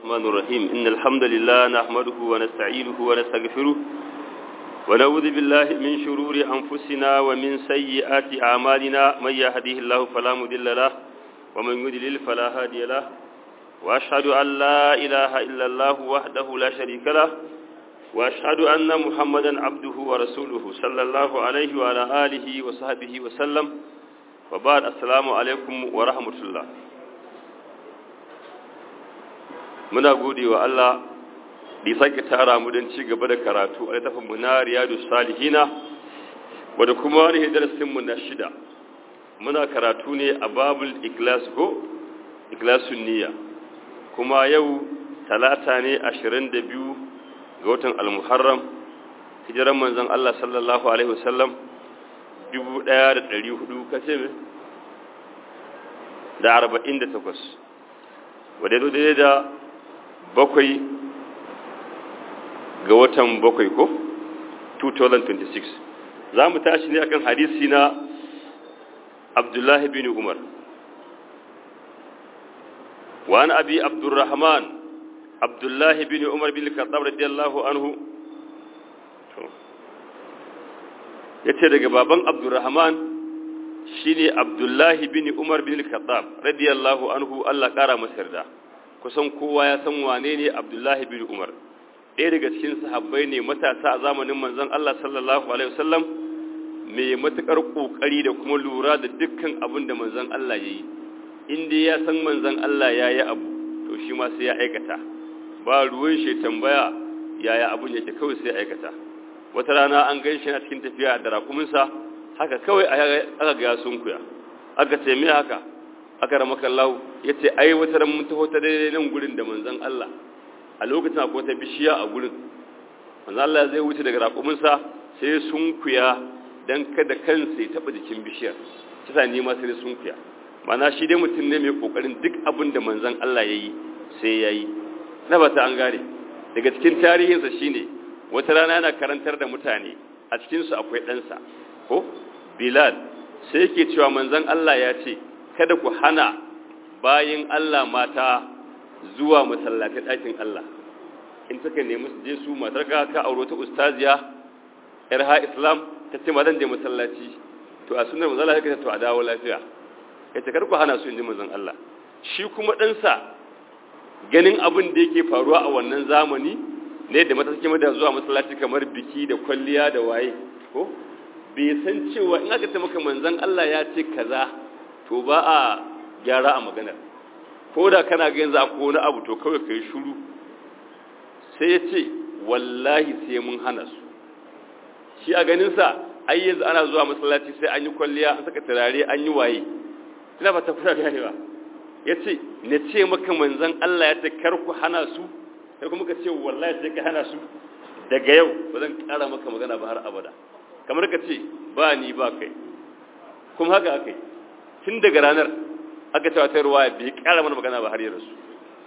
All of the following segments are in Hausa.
الرحمن الرحيم إن الحمد لله نحمده ونستعينه ونستغفره ونعوذ بالله من شرور أنفسنا ومن سيئات أعمالنا من يهديه الله فلا مضل له ومن يضلل فلا هادي له وأشهد أن لا إله إلا الله وحده لا شريك له وأشهد أن محمدا عبده ورسوله صلى الله عليه وعلى آله وصحبه وسلم وبعد السلام عليكم ورحمة الله muna gode wa Allah da ya sake tara mu don ci gaba da karatu a littafin mu na Riyadu Salihina wanda kuma wani darasin mu na shida muna karatu ne a babul ikhlas ko ikhlasun niyya kuma yau talata ne 22 ga watan al-Muharram hijiran manzon Allah sallallahu alaihi wasallam 1400 kace me da 48 wadda daidai da bakwai ga watan bakwai ko 2026 za mu tashi ne akan hadisi na abdullahi bin umar wa an abi abdurrahman abdullahi bin umar bin khattab radiyallahu anhu yace daga baban abdurrahman shine abdullahi bin umar bin khattab radiyallahu anhu Allah kara masa yarda kusan kowa ya san wane ne Abdullahi bin Umar ɗaya daga cikin sahabbai ne matasa a zamanin manzon Allah sallallahu alaihi wasallam mai matukar kokari da kuma lura da dukkan abin da manzon Allah yayi inda ya san manzon Allah yayi abu to shi ma sai ya aikata ba ruwan shi tambaya yaya abun yake kawai sai ya aikata wata rana an gan shi a cikin tafiya da rakuminsa haka kawai aka ga sunkuya aka ce me haka aka rama kallahu ya ce ai wata ran mun taho ta daidai nan gurin da manzon Allah a lokacin akwai ta bishiya a gurin manzon Allah zai wuce daga raƙuminsa sai sunkuya dan kada kansa ya taɓa jikin bishiyar kisa ni ma sai sunkuya mana shi dai mutum ne mai kokarin duk abin da manzon Allah ya yi sai ya yi na ba ta an gane daga cikin tarihinsa shine wata rana yana karantar da mutane a cikinsu akwai ɗansa ko bilal sai yake cewa manzon Allah ya ce kada ku hana bayin Allah mata zuwa masallatai ɗakin Allah in suka nemi su je su matar ka ka auro ta ustaziya yar ha islam ta ce madan je masallaci to a sunan manzon Allah kace to a dawo lafiya kace kar ku hana su inji manzon Allah shi kuma ɗansa ganin abin da yake faruwa a wannan zamani ne da mata suke da zuwa masallaci kamar biki da kwalliya da waye ko bai san cewa in aka ce maka manzon Allah ya ce kaza to ba a gyara a maganar ko da kana ga yanzu akwai wani abu to kawai kai shuru sai ya ce wallahi sai mun hana su shi a ganinsa ai yanzu ana zuwa masallaci sai an yi kwalliya an saka turare an yi waye ina ba ta kuna gane ba ya ce na ce maka manzan Allah ya ce kar ku hana su sai kuma ka ce wallahi sai ka hana su daga yau ba zan kara maka magana ba har abada kamar ka ce ba ni ba kai kuma haka aka yi tun daga ranar aka cewa ta ruwa bai kara mana magana ba har yi rasu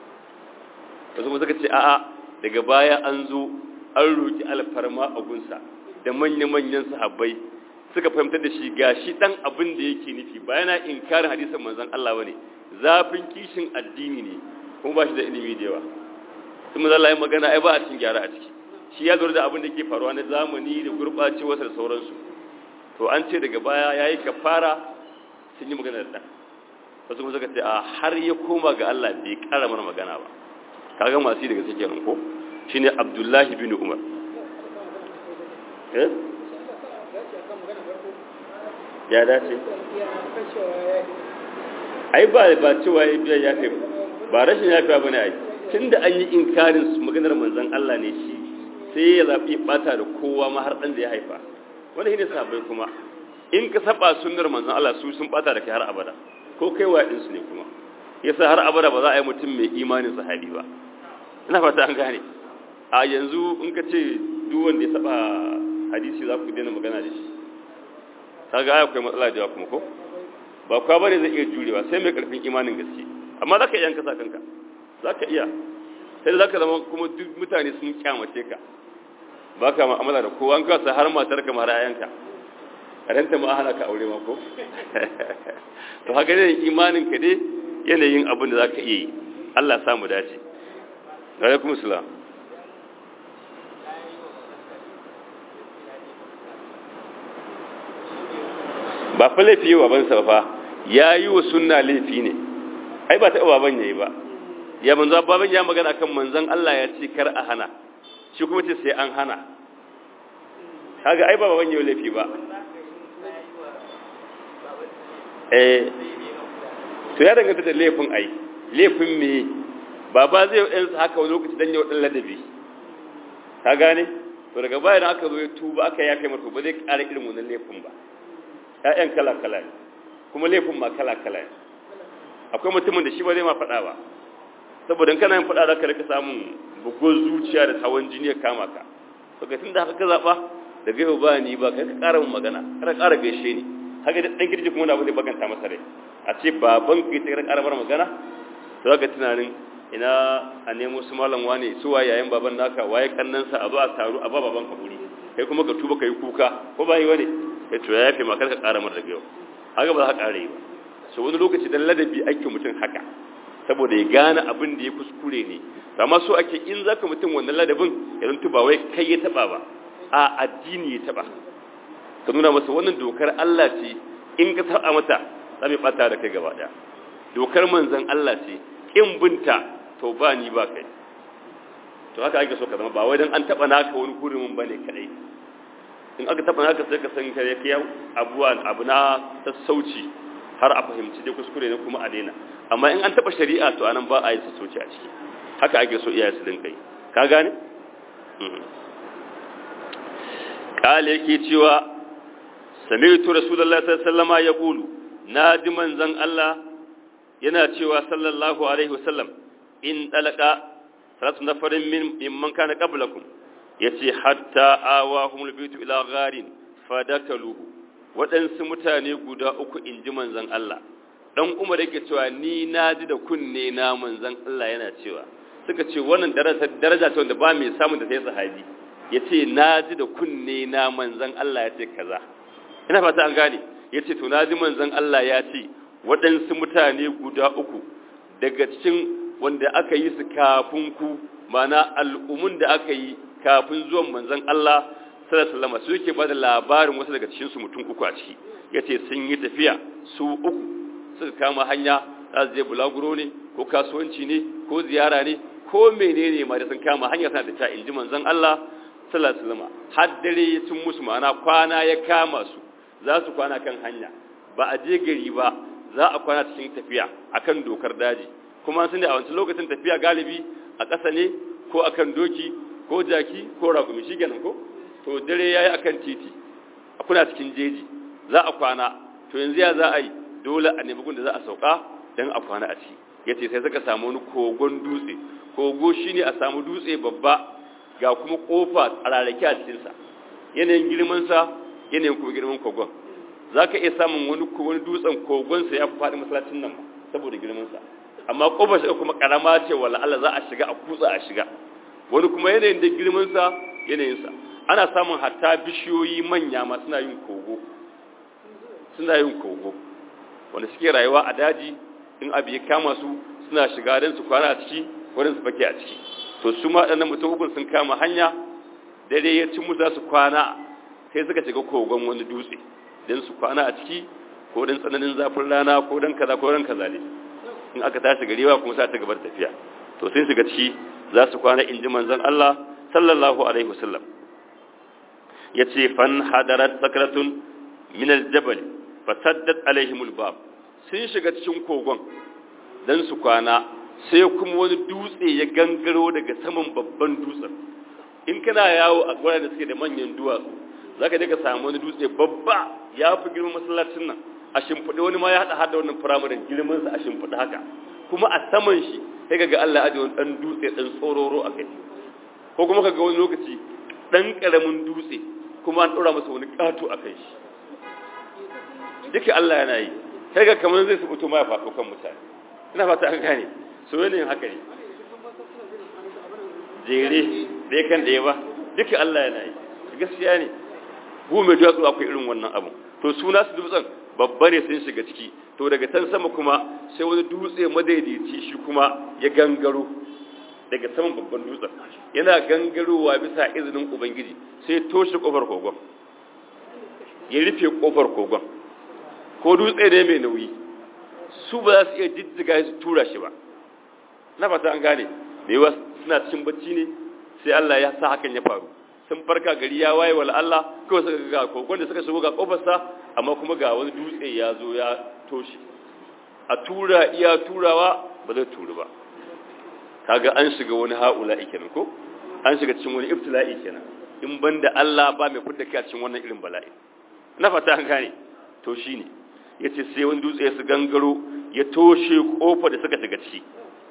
wasu kuma suka ce a'a daga baya an zo an roki alfarma a gunsa da manya-manyan sahabbai suka fahimtar da shi ga shi dan abin da yake nufi ba yana inkarin hadisin manzon Allah bane zafin kishin addini ne kuma ba shi da ilimi da yawa sun manzon Allah ya magana ai ba a cikin gyara a ciki shi ya lura da abin da ke faruwa na zamani da gurɓacewarsa da sauransu to an ce daga baya yayi kafara sun yi magana da wasu kuma suka ce a har ya koma ga Allah bai kara mana magana ba kaga masu daga suke nan ko shine Abdullahi bin Umar eh ya dace ai ba ba cewa ya biya ya kai ba rashin yafiya bane ai tunda an yi inkarin su maganar manzon Allah ne shi sai ya zabi bata da kowa ma har dan da ya haifa wanda shine sahabbai kuma in ka saba sunnar manzon Allah su sun bata da kai har abada ko kai wa din su ne kuma yasa har abada ba za a yi mutum mai imanin sahabi ba ina fata an gane a yanzu in ka ce duk wanda ya saba hadisi za ku daina magana da shi kaga ai akwai matsala da kuma ko ba kwa bane zai iya jurewa sai mai karfin imanin gaske amma zaka iya yanka kanka zaka iya sai zaka zama kuma duk mutane sun kyamace ka baka mu'amala da kowa an kasa har matar ka mara ayanka ranta ma hana ka aure ma ko to haka ne imanin ka dai yanayin abin da zaka iya yi Allah ya samu dace alaikum salam ba fa laifi wa bansa fa ya yi wa sunna laifi ne ai ba ta baban yayi ba ya manzo baban ya magana kan manzon Allah ya ce kar a hana shi kuma ce sai an hana kaga ai ba baban yayi laifi ba eh to ya danganta da laifin ai laifin me baba zai yi haka wani lokaci dan yau dan ladabi ka gane to daga baya da aka zo ya tuba aka ya kai mata ba zai ƙara irin wannan laifin ba ƴaƴan kala kala ne kuma laifin ma kala kala ne akwai mutumin da shi ba zai ma faɗa ba saboda kana yin faɗa zaka rika samun bugun zuciya da hawan jini ya kama ka to ga tunda haka ka zaba daga yau ba ni ba kai ka ƙara mun magana kada ƙara gaishe ni haka da dan kirji kuma wani abu zai baganta masa rai a ce baban kai ta ƙara bar magana to zaka tunanin ina a nemo su malam wane su waye yayin baban naka waye kannansa a zo a taru a ba baban ka guri kai kuma ka tuba kai kuka ko bai wane kai to ya yafe ma kar ka ƙara mar daga yau haka ba za ka ƙara yi ba so wani lokaci dan ladabi ake mutum haka saboda ya gane abin da ya kuskure ne amma so ake in zaka mutum wannan ladabin ya zanto ba wai kai ya taba ba a addini ya taba ka nuna masa wannan dokar Allah ce in ka taba mata za mu bata da kai gaba daya dokar manzon Allah ce in binta to ba ni ba kai to haka ake so ka zama ba wai dan an taba naka wani hurumin bane kadai in aka taba naka sai ka san kare kiyan abuwa abu na sassauci har a fahimci dai kuskure ne kuma a daina amma in an taba shari'a to anan ba a yi sassauci a ciki haka ake so iyaye su dinka yi ka gane kale yake cewa sami'tu rasulullahi sallallahu alaihi wasallama yaqulu naji manzon Allah yana cewa sallallahu alaihi wasallam in dalaka salatu nafarin min mimman kana qablakum yace hatta awahum albaytu ila gharin fadakaluhu waɗansu mutane guda uku in ji manzan Allah ɗan umar yake cewa ni na ji da kunne na manzan Allah yana cewa suka ce wannan daraja ce wanda ba mai samun da sai sahabi ya ce na ji da kunne na manzan Allah ya ce kaza ina fata an gane ya ce to na ji manzan Allah ya ce waɗansu mutane guda uku daga cikin wanda aka yi su kafin ku mana al'umun da aka yi kafin zuwan manzan Allah sallallahu alaihi su yake bada labarin wasu daga cikin su mutum uku a ciki yace sun yi tafiya su uku suka kama hanya za su je bulaguro ne ko kasuwanci ne ko ziyara ne ko menene ma da sun kama hanya suna tafiya in ji manzon Allah sallallahu alaihi wasallam har dare sun musu ma'ana kwana ya kama su za su kwana kan hanya ba a je gari ba za a kwana cikin tafiya akan dokar daji kuma sun da a wancan lokacin tafiya galibi a ƙasa ne ko akan doki ko jaki ko raƙumi shi kenan ko to dare ya yi akan titi a kuna cikin jeji za a kwana to yanzu ya za a yi dole a nemi da za a sauka don a kwana a ci ya ce sai suka samu wani kogon dutse kogo shi ne a samu dutse babba ga kuma kofa a rarrake a cikinsa yanayin girmansa yanayin kuma girman kogon za ka iya samun wani wani dutsen kogonsa ya fi faɗi masallacin nan saboda girmansa amma kofar shiga kuma karama ce wala Allah za a shiga a kutsa a shiga wani kuma yanayin da girmansa yanayinsa ana samun hatta bishiyoyi manya ma suna yin kogo suna yin kogo wanda suke rayuwa a daji in abu ya kama su suna shiga don su kwana a ciki wurin su fake a ciki to su ma ɗannan mutum hukun sun kama hanya dare ya ci musu su kwana sai suka shiga kogon wani dutse don su kwana a ciki ko don tsananin zafin rana ko don kaza ko don kaza ne in aka tashi garewa kuma sa ta gabar tafiya to sun shiga ciki za su kwana in ji manzon Allah sallallahu alaihi wasallam ya ce fan hadarat sakratun min aljabal fasaddat alaihim albab sun shiga cikin kogon dan su kwana sai kuma wani dutse ya gangaro daga saman babban dutsen in kana yawo a gwaran da suke da manyan duwatsu zaka je ka samu wani dutse babba ya fi girman masallacin nan a shimfiɗe wani ma ya haɗa hada wannan firamarin girmansa a shimfiɗe haka kuma a saman shi sai kaga Allah aje wani ɗan dutse ɗan tsororo a kai ko kuma kaga wani lokaci ɗan ƙaramin dutse kuma an ɗora masa wani ƙato a kai shi duka Allah yana yi sai ga kamar zai subuto ma ya faɗo kan mutane ina fata an gane so yanayin haka ne jere da kan da ya ba duka Allah yana yi gaskiya ne bu mai duwatsu akwai irin wannan abu to suna su dutsen babba ne sun shiga ciki to daga can sama kuma sai wani dutse madaidaici shi kuma ya gangaro daga saman babban dutsen yana gangarowa bisa izinin ubangiji sai toshe kofar kogon ya rufe kofar kogon ko dutse ne mai nauyi su ba za su iya jijjiga su tura shi ba na fata an gane da yawa suna cikin bacci ne sai Allah ya sa hakan ya faru sun farka gari ya waye wala Allah kawai suka ga kogon da suka shigo ga kofarsa amma kuma ga wani dutse ya zo ya toshe a tura iya turawa ba zai turu ba kaga an shiga wani haula kenan ko an shiga cikin wani ibtila'i kenan in banda Allah ba mai fidda kai a cikin wannan irin bala'i na fata an gane to shine yace sai wani dutse ya su gangaro ya toshe kofa da suka shiga ciki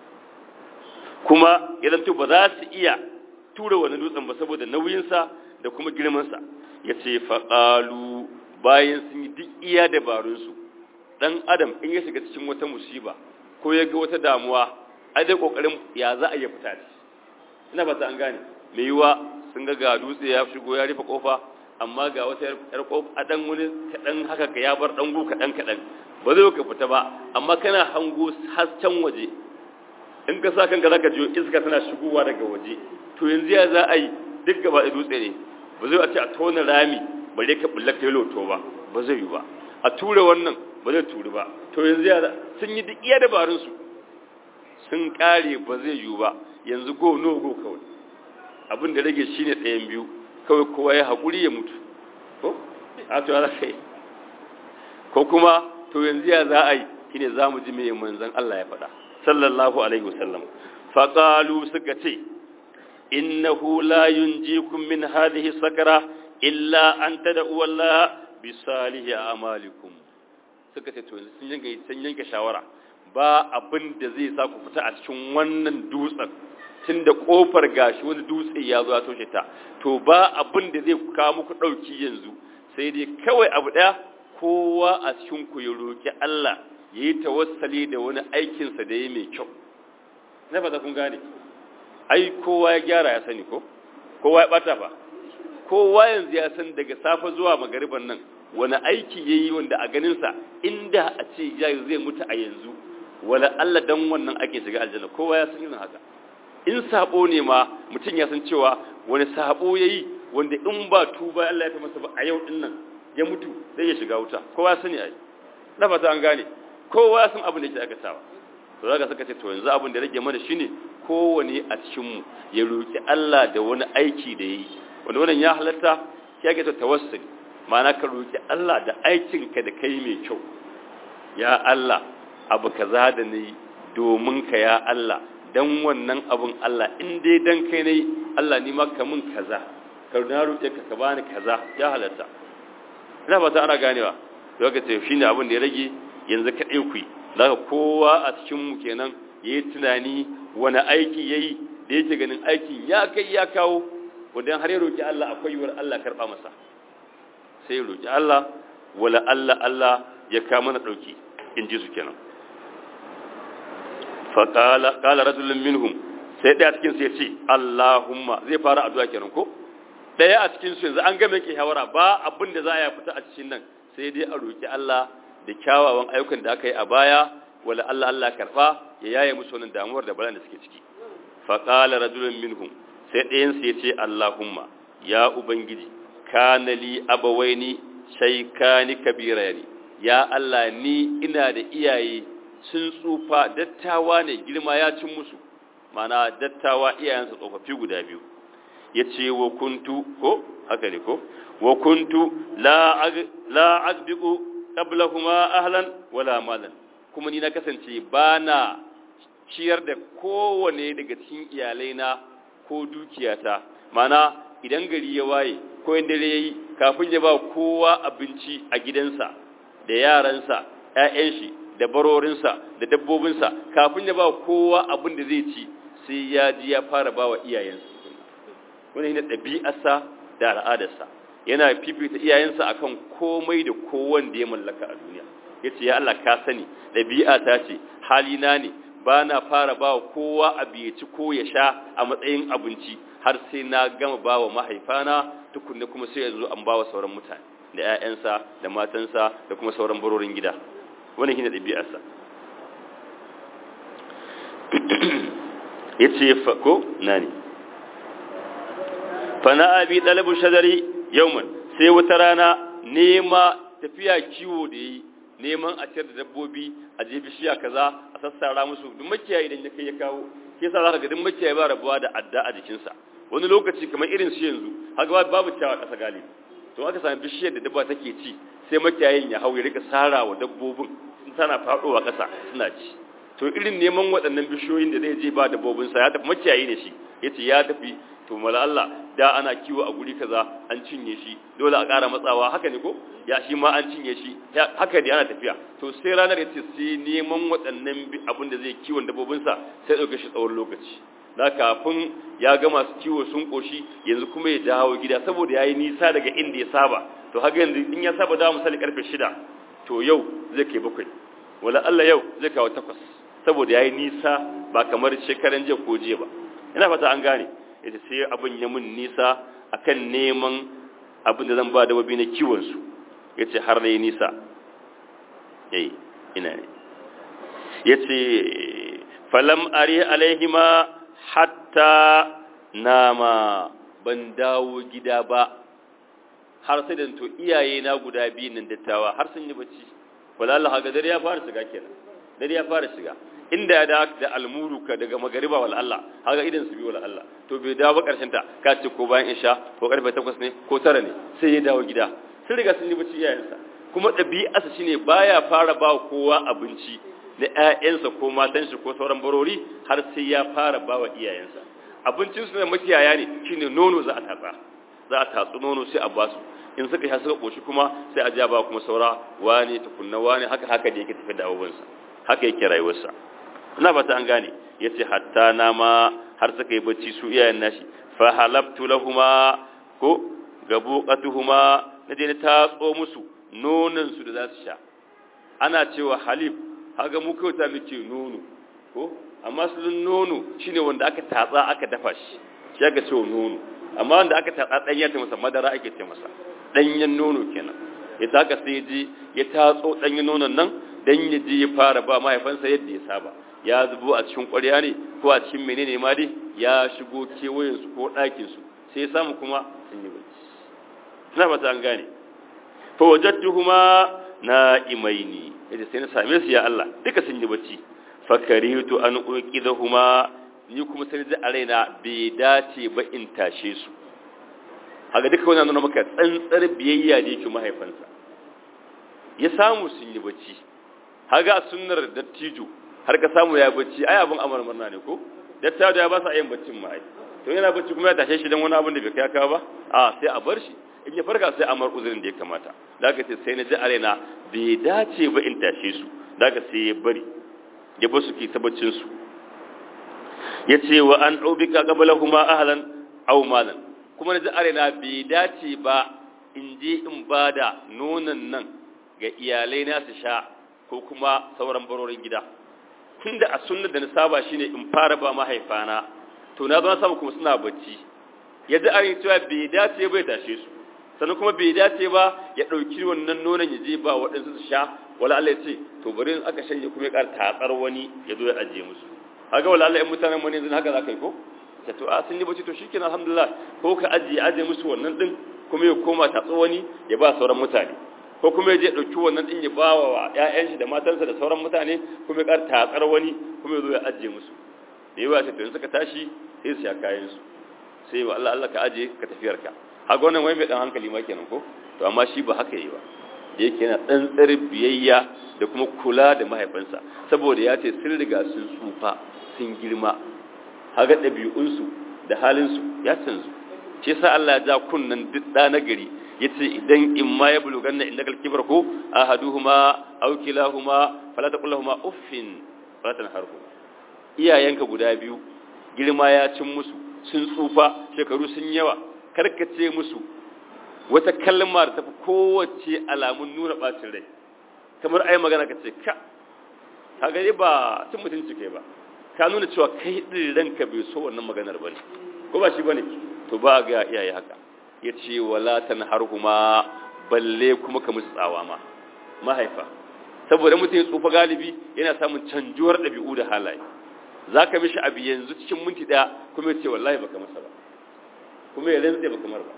kuma ya zanto ba za su iya tura wani dutsen ba saboda nauyinsa da kuma girmansa ya ce faƙalu bayan sun yi duk iya dabarunsu ɗan adam in ya shiga cikin wata musiba ko ya ga wata damuwa a dai ƙoƙarin ya za a iya fita da ina ba ta an gane mai yiwa sun ga ga dutse ya shigo ya rufe ƙofa amma ga wata yar ƙofa a ɗan wani kaɗan haka ka ya bar ɗangu kaɗan kaɗan ba zai ka fita ba amma kana hango hasken waje in ka sa kanka zaka jiyo iska tana shigowa daga waje to yanzu ya za a yi duk gaba da dutse ne ba zai a ce a tona rami bare ka bulla kai loto ba ba zai yi ba a tura wannan ba zai turi ba to yanzu ya sun yi duk iya dabarun su sun kare ba zai yi ba yanzu go no go kawai abin da rage shine ɗayan biyu kawai kowa ya haƙuri ya mutu ko a to za ka yi ko kuma to yanzu ya za a yi shine za mu ji mai manzon Allah ya faɗa sallallahu alaihi wasallam faqalu suka ce innahu la yunjikum min hadhihi sakara illa an tad'u Allah bi salihi a'malikum suka ce to sun yanke sun yanke shawara ba abin da zai sa ku fita a cikin wannan dutsen tunda kofar gashi wani dutse ya zo ya toshe ta to ba abin da zai kawo muku dauki yanzu sai dai kawai abu daya kowa a cikin ku ya roki Allah ya yi tawassali da wani aikinsa da ya mai kyau na fata kun gane ai kowa ya gyara ya sani ko kowa ya bata ba kowa yanzu ya san daga safa zuwa magariban nan wani aiki ya yi wanda a ganinsa inda a ce zai mutu a yanzu wala Allah dan wannan ake shiga aljanna kowa ya san yin haka in sabo ne ma mutum ya san cewa wani sabo ya yi wanda in ba tuba Allah ya ta masa ba a yau din nan ya mutu zai ya shiga wuta kowa ya sani ai na fata an gane kowa sun abin da ke aikatawa to zaka saka ce to yanzu abin da rage mana shine kowane a cikin mu ya roki Allah da wani aiki da yayi wanda wannan ya halatta ya ga tawassuli ma'ana ka roki Allah da aikin ka da kai mai kyau ya Allah abu kaza da ni domin ka ya Allah dan wannan abun Allah in dai dan kai ne Allah ni ma ka mun kaza ka na roke ka ka bani kaza ya halatta ina fata ana ganewa zaka ce shine abin da ya rage yanzu ka ɗai ku za ka kowa a cikinmu kenan ya yi tunani wani aiki ya yi da yake ganin aikin ya kai ya kawo wadda har ya roƙi Allah akwai yiwuwar Allah karɓa masa sai ya roƙi Allah wala Allah Allah ya kama na ɗauki in ji su kenan faƙala ƙala rajulun minhum sai ɗaya cikin su ya ce Allahumma zai fara addu'a kenan ko ɗaya a cikin su yanzu an game ke hawara ba abin da za a fita a cikin nan sai dai a roƙi Allah da kyawawan ayyukan da aka yi a baya wala Allah Allah karfa ya yaye musu wannan damuwar da balan da suke ciki fa qala rajulun minhum sai ɗayan su yace Allahumma ya ubangiji kana li abawaini shaykani kabirani ya Allah ni ina da iyaye sun tsufa dattawa ne girma ya cin musu mana dattawa iyayensa tsofaffi guda biyu yace wa kuntu ko haka ne ko wa kuntu la ag, la agbiqu qablahuma ahlan wala malan kuma ni na kasance bana ciyar da kowane daga cikin iyalaina ko dukiyata mana idan gari ya waye ko in dare yayi kafin ya ba kowa abinci a gidansa da yaransa ƴaƴan shi da barorinsa da dabbobinsa kafin ya ba kowa abin da zai ci sai ya ji ya fara ba wa iyayensa wani ne ɗabi'arsa da al'adarsa yana fifita iyayensa akan komai da kowan da ya mallaka a duniya ya ce ya Allah ka sani ɗabi'a ta ce halina ne ba na fara ba wa kowa abu ya ci ko ya sha a matsayin abinci har sai na gama ba wa mahaifana tukunna kuma sai yanzu an ba wa sauran mutane da 'ya'yansa da matansa da kuma sauran barorin gida wannan shine ɗabi'arsa yace fa ko nani fa na abi dalabu shadari yawman sai wata rana nema tafiya kiwo da yi neman a ciyar da dabbobi a je bishiya kaza a sassara musu duk makiyayi idan ya kai ya kawo ke sa zaka ga duk makiyayi ba rabuwa da adda a jikinsa wani lokaci kamar irin su yanzu haka babu ciyawa ƙasa galibi to aka sami bishiyar da dabba take ci sai makiyayin ya hau ya rika sara wa dabbobin sun tana faɗowa ƙasa suna ci to irin neman waɗannan bishiyoyin da zai je ba dabbobinsa ya tafi makiyayi ne shi ya ce ya tafi to mala Allah da ana kiwo a guri kaza an cinye shi dole a ƙara matsawa haka ne ko ya shi ma an cinye shi haka ne ana tafiya to sai ranar ya ce sai neman waɗannan abin da zai kiwon dabbobinsa sai ɗauke shi tsawon lokaci na kafin ya ga masu kiwo sun koshi yanzu kuma ya dawo gida saboda ya yi nisa daga inda ya saba to haka yanzu in ya saba dawo misali karfe shida to yau zai kai bakwai wala Allah yau zai kawo takwas saboda ya yi nisa ba kamar shekaran jiya ko jiya ba ina fata an gane ita sai abin ya mun nisa akan neman abin da zan ba da wabi na kiwon su ya ce har na yi nisa yayi ina ne ya ce falam ari alaihima hatta nama ban dawo gida ba har sai da to iyaye na guda biyu nan dattawa har sun yi bacci wala Allah haka dare ya fara shiga kenan dare ya fara shiga inda ya da da almuruka daga magariba wal Allah haka idan su bi wal Allah to bai dawo ba karshen ta ka ce ko bayan isha ko karfe 8 ne ko 9 ne sai ya dawo gida sun riga sun yi bacci iyayensa kuma ɗabi'arsa shine baya fara ba kowa abinci na ‘ya'yansa ko matansa ko sauran barori har sai ya fara ba wa iyayensa abincinsu na makiyaya ne shine nono za a tatsa za a tatsu nono sai a basu in suka sha suka ƙoshi kuma sai a ja ba kuma saura wane tukunna wane haka haka da yake tafi da abubuwansa haka yake rayuwarsa ina fata an gane ya ce hatta na ma har suka yi bacci su iyayen nashi fa halabtu lahuma ko gabuqatuhuma na je na tatso musu nonon su da za su sha ana cewa halib haga mu kyauta muke nono ko amma sulun nono shine wanda aka tatsa aka dafa shi shi aka ce nono amma wanda aka tatsa danya ta masa madara ake ce masa danyen nono kenan ya taka sai ji ya tatso danyen nonon nan dan ya je ya fara ba mahaifansa yadda ya saba ya zubo a cikin ƙwarya ne ko a cikin menene ma dai ya shigo kewayen su ko ɗakin su sai ya samu kuma sun yi bacci ina fata an gane fa wajadtuhuma na'imaini yace sai na same su ya Allah duka sun yi bacci fakaritu an uqidahuma ni kuma sai da a raina bai dace ba in tashe su haka duka wannan nuna maka tsantsar biyayya da yake mahaifansa ya samu sun yi bacci haga sunnar dattijo har ka samu ya bacci ai abin amar murna ne ko dattijo ya ba sa yin baccin ma ai to yana bacci kuma ya tashe shi dan wani abin da bai kai ka ba a sai a bar shi in ya farka sai amar uzurin da ya kamata da aka ce sai na ji a raina bai dace ba in tashe su da aka sai ya bari ya ba su ke tabbacin su ya ce wa an ɗaubika gabala kuma ahalan au malan kuma na ji a raina bai dace ba in je in ba da nonon nan ga iyalai na su sha ko kuma sauran barorin gida tunda a sunna da na saba shine in fara ba mahaifana to na zo na samu kuma suna bacci ya ji a raina cewa bai dace bai tashe su sannan kuma bai dace ba ya ɗauki wannan nonon ya je ba waɗansu su sha wala Allah ya ce to bari in aka shanye kuma ya ƙara tatsar wani ya zo ya ajiye musu haka wala Allah in mutanen mu ne yanzu haka za ka yi ko ta to a sun yi bacci to shikenan alhamdulillah ko ka ajiye ajiye musu wannan din kuma ya koma tatso wani ya ba sauran mutane ko kuma ya je ɗauki wannan din ya ba wa ƴaƴan shi da matansa da sauran mutane kuma ya ƙara tatsar wani kuma ya zo ya ajiye musu da yawa sai to in suka tashi sai su sha kayan su sai wa Allah Allah ka ajiye ka tafiyar ka haka wannan wai mai dan hankali ma kenan ko to amma shi ba haka yi ba da yake yana tsantsar biyayya da kuma kula da mahaifansa saboda ya ce sun riga sun tsufa sun girma haka ɗabi'unsu da halinsu ya canzu ce sa Allah ya ja kunnan duk ɗa na gari ya ce idan in ma ya bulugan na inda kalkibar ko a haduhuma au kilahuma fala ta kullahuma uffin fala ta harku iyayenka guda biyu girma ya cin musu sun tsufa shekaru sun yawa karkace musu wata kalma da tafi kowace alamun nuna bacin rai kamar ai magana ka ce ka ka gani ba cin mutunci kai ba ka nuna cewa kai din ranka bai so wannan maganar bane ko ba shi bane to ba ga iyaye haka yace wala tanharhuma balle kuma ka musu tsawa ma mahaifa saboda mutum ya tsufa galibi yana samun canjuwar ɗabi'u da halaye za ka mishi abu yanzu cikin minti ɗaya kuma ya ce wallahi baka masa ba kuma ya rantse baka mar ba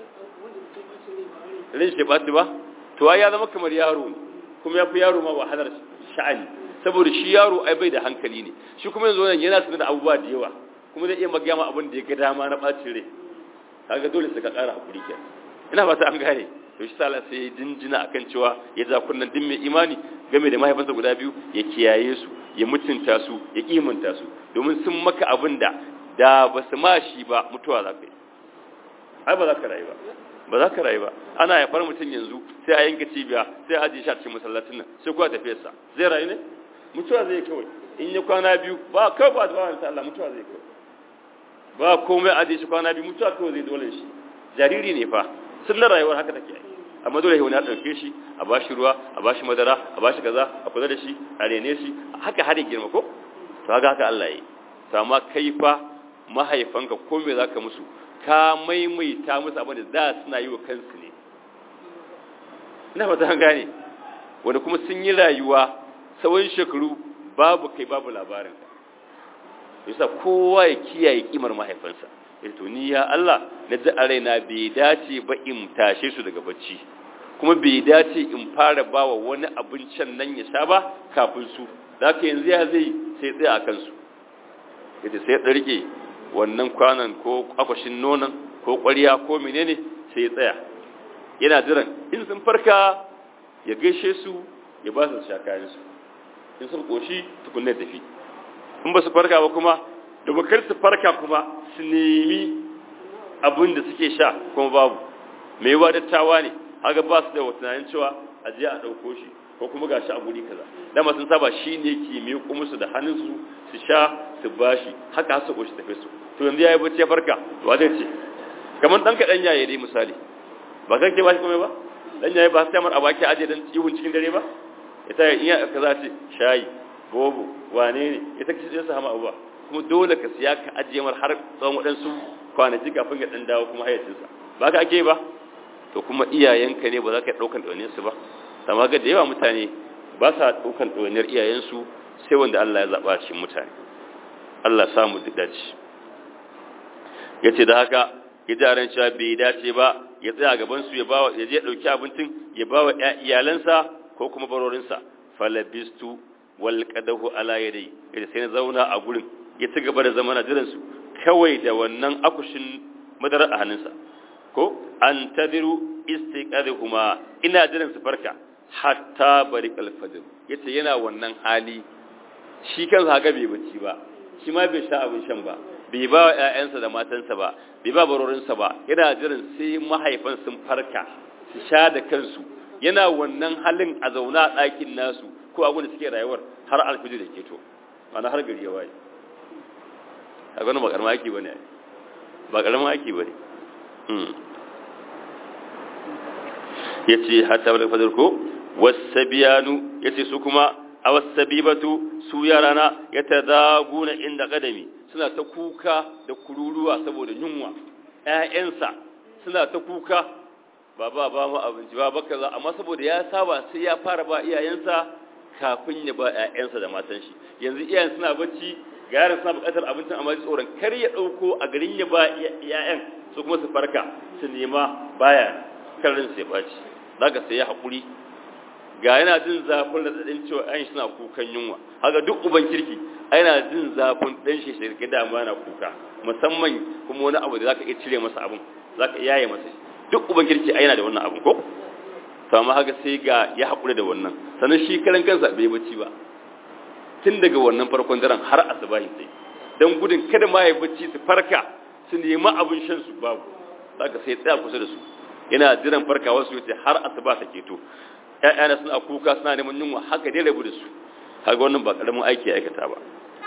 rin shi ɓaci ba to ya zama kamar yaro ne kuma ya fi yaro ma wahalar sha'ani saboda shi yaro ai bai da hankali ne shi kuma yanzu wannan yana sanar da abubuwa da yawa kuma zai iya magana abin da ya ga dama na ɓacin rai kaga dole sai ka ƙara hakuri kenan ina ba ta an gane to shi sala sai ya jinjina akan cewa ya za kunnan din mai imani game da mahaifansa guda biyu ya kiyaye su ya mutunta su ya kimanta su domin sun maka abin da da ba su ma shi ba mutuwa za ka yi ai ba za ka rayu ba ba za ka rayu ba ana haifar mutum yanzu sai a yanka cibiya sai a ajiye shi a cikin masallacin nan sai kuwa tafiyarsa zai rayu ne mutuwa zai kawai in ya kwana biyu ba kawai ba ba wani Allah mutuwa zai kawai ba komai ajiye shi kwana biyu mutuwa kawai zai dole shi jariri ne fa sun na rayuwar haka take yi amma dole wani ya ɗauke shi a ba shi ruwa a ba shi madara a ba shi kaza a kula da shi a rene shi haka har ya girma ko to haka haka Allah ya yi to amma kai fa mahaifanka ko me zaka musu ka maimaita musu abin da za suna yi wa kansu ne ina fata gane wanda kuma sun yi rayuwa tsawon shekaru babu kai babu labarin yasa kowa ya kiyaye kimar mahaifansa to ni ya Allah na ji a raina bai dace ba in tashe su daga bacci kuma bai dace in fara bawa wani abincin nan ya sha ba kafin su da ka yanzu ya zai sai tsaya a kansu yace sai ya rike wannan kwanan ko akwashin nonon ko ƙwariya ko menene sai ya tsaya yana jiran in sun farka ya gaishe su ya ba su sha kayan su in sun koshi tukunne tafi in ba su farka ba kuma da bakar su farka kuma su nemi abin da suke sha kuma babu mai yawa dattawa ne haka ba su da tunanin cewa a je a ɗauko shi ko kuma ga shi a guri kaza dama sun saba shi ne ke miƙo musu da hannunsu su sha su bashi haka su ƙoshi tafi su to yanzu ya yi bacci ya farka ba zai ce kamar ɗan kaɗan yaye dai misali ba kan ke ba shi komai ba ɗan yaye ba su tamar a baki aje don ihun cikin dare ba ita iya kaza ce shayi bobo wane ne ita kishi ɗin su hama abuwa kuma dole ka siya ka ajiye mar har tsawon waɗansu kwanaki kafin ya ɗan dawo kuma hayyacinsa ba ka ake ba to kuma iyayenka ne ba za ka ɗaukan ɗauniyarsu ba amma ga da yawa mutane ba sa ɗaukan ɗauniyar iyayensu sai wanda Allah ya zaɓa cikin mutane Allah samu duk dace ya ce da haka ya jaran cewa bai dace ba ya tsaya gabansu ya bawa ya je ɗauki abincin ya bawa iyalansa ko kuma barorinsa falabistu wal qadahu ala yadai ya sai na zauna a gurin ya ci gaba da zama na jiransu kawai da wannan akushin madara a hannunsa ko an tadiru istiqadhuma ina jiran su farka hatta bari alfajr yace yana wannan hali shi kansa haka bai bacci ba shi ma bai sha abin shan ba bai ba wa ƴaƴansa da matansa ba bai ba barorinsa ba yana jiran sai mahaifan sun farka su sha da kansu yana wannan halin a zauna a ɗakin nasu ko abin da suke rayuwar har alfijir da ke to ana har gari ya waye a gani ba karama ake bane ba karama ake bane ya ce hatta wadda fadar ko wasabiyanu ya ce su kuma a wasabibatu su yarana ya ta zaguna inda kadami suna ta kuka da kururuwa saboda yunwa ‘ya'yansa suna ta kuka ba ba ba ma abinci ba baka za amma saboda ya saba sai ya fara ba iyayensa kafin ya ba ‘ya'yansa da matan shi yanzu iyayen suna bacci ga yaran suna buƙatar abincin amma tsoron kar ya ɗauko a garin ya ba ‘ya'yan su kuma su farka su nema baya karin sai ɓaci za ka sai ya haƙuri ga yana jin zafin da ɗin cewa ɗan suna kukan yunwa haka duk uban kirki yana jin zafin ɗan shi shirke dama yana kuka musamman kuma wani abu da za ka iya cire masa abin za ka yaye masa duk uban kirki yana da wannan abin ko to amma haka sai ga ya haƙuri da wannan sannan shi karan kansa bai bacci ba tun daga wannan farkon daren har asubahi sai don gudun kada ma ya bacci su farka su nemi abin shan su babu za ka sai tsaya kusa da su yana jiran farkawa su yace har asuba ta keto ƴaƴana suna kuka suna neman yunwa haka dai rabu da su kaga wannan ba karamin aiki ya aikata ba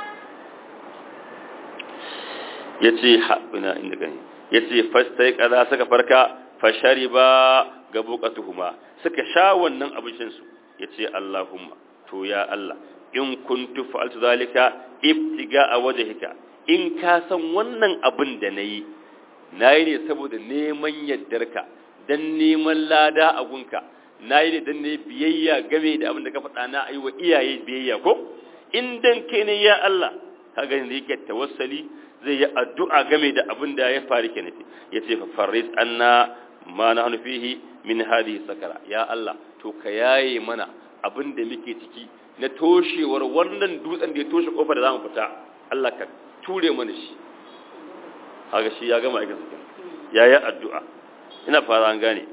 yace ha ina inda gani yace fastai kaza suka farka fashariba gabuqatuhuma suka sha wannan abincin su yace Allahumma to ya Allah in kuntu fa'altu zalika ibtiga a wajhika in ka san wannan abin da nayi nayi ne saboda neman yaddarka dan neman lada a gunka nayi ne dan ne biyayya game da abin da ka faɗa na ayi wa iyaye biyayya ko in dan kai ne ya Allah kaga ne yake tawassali zai yi addu'a game da abin da ya faru ke nufi yace fa faris anna ma nahnu fihi min hadhihi sakara ya Allah to ka yaye mana abin da muke ciki na toshewar wannan dutsen da ya toshe kofar da zamu fita Allah ka ture mana shi kaga shi ya gama aikin sa yayi addu'a ina fara an gane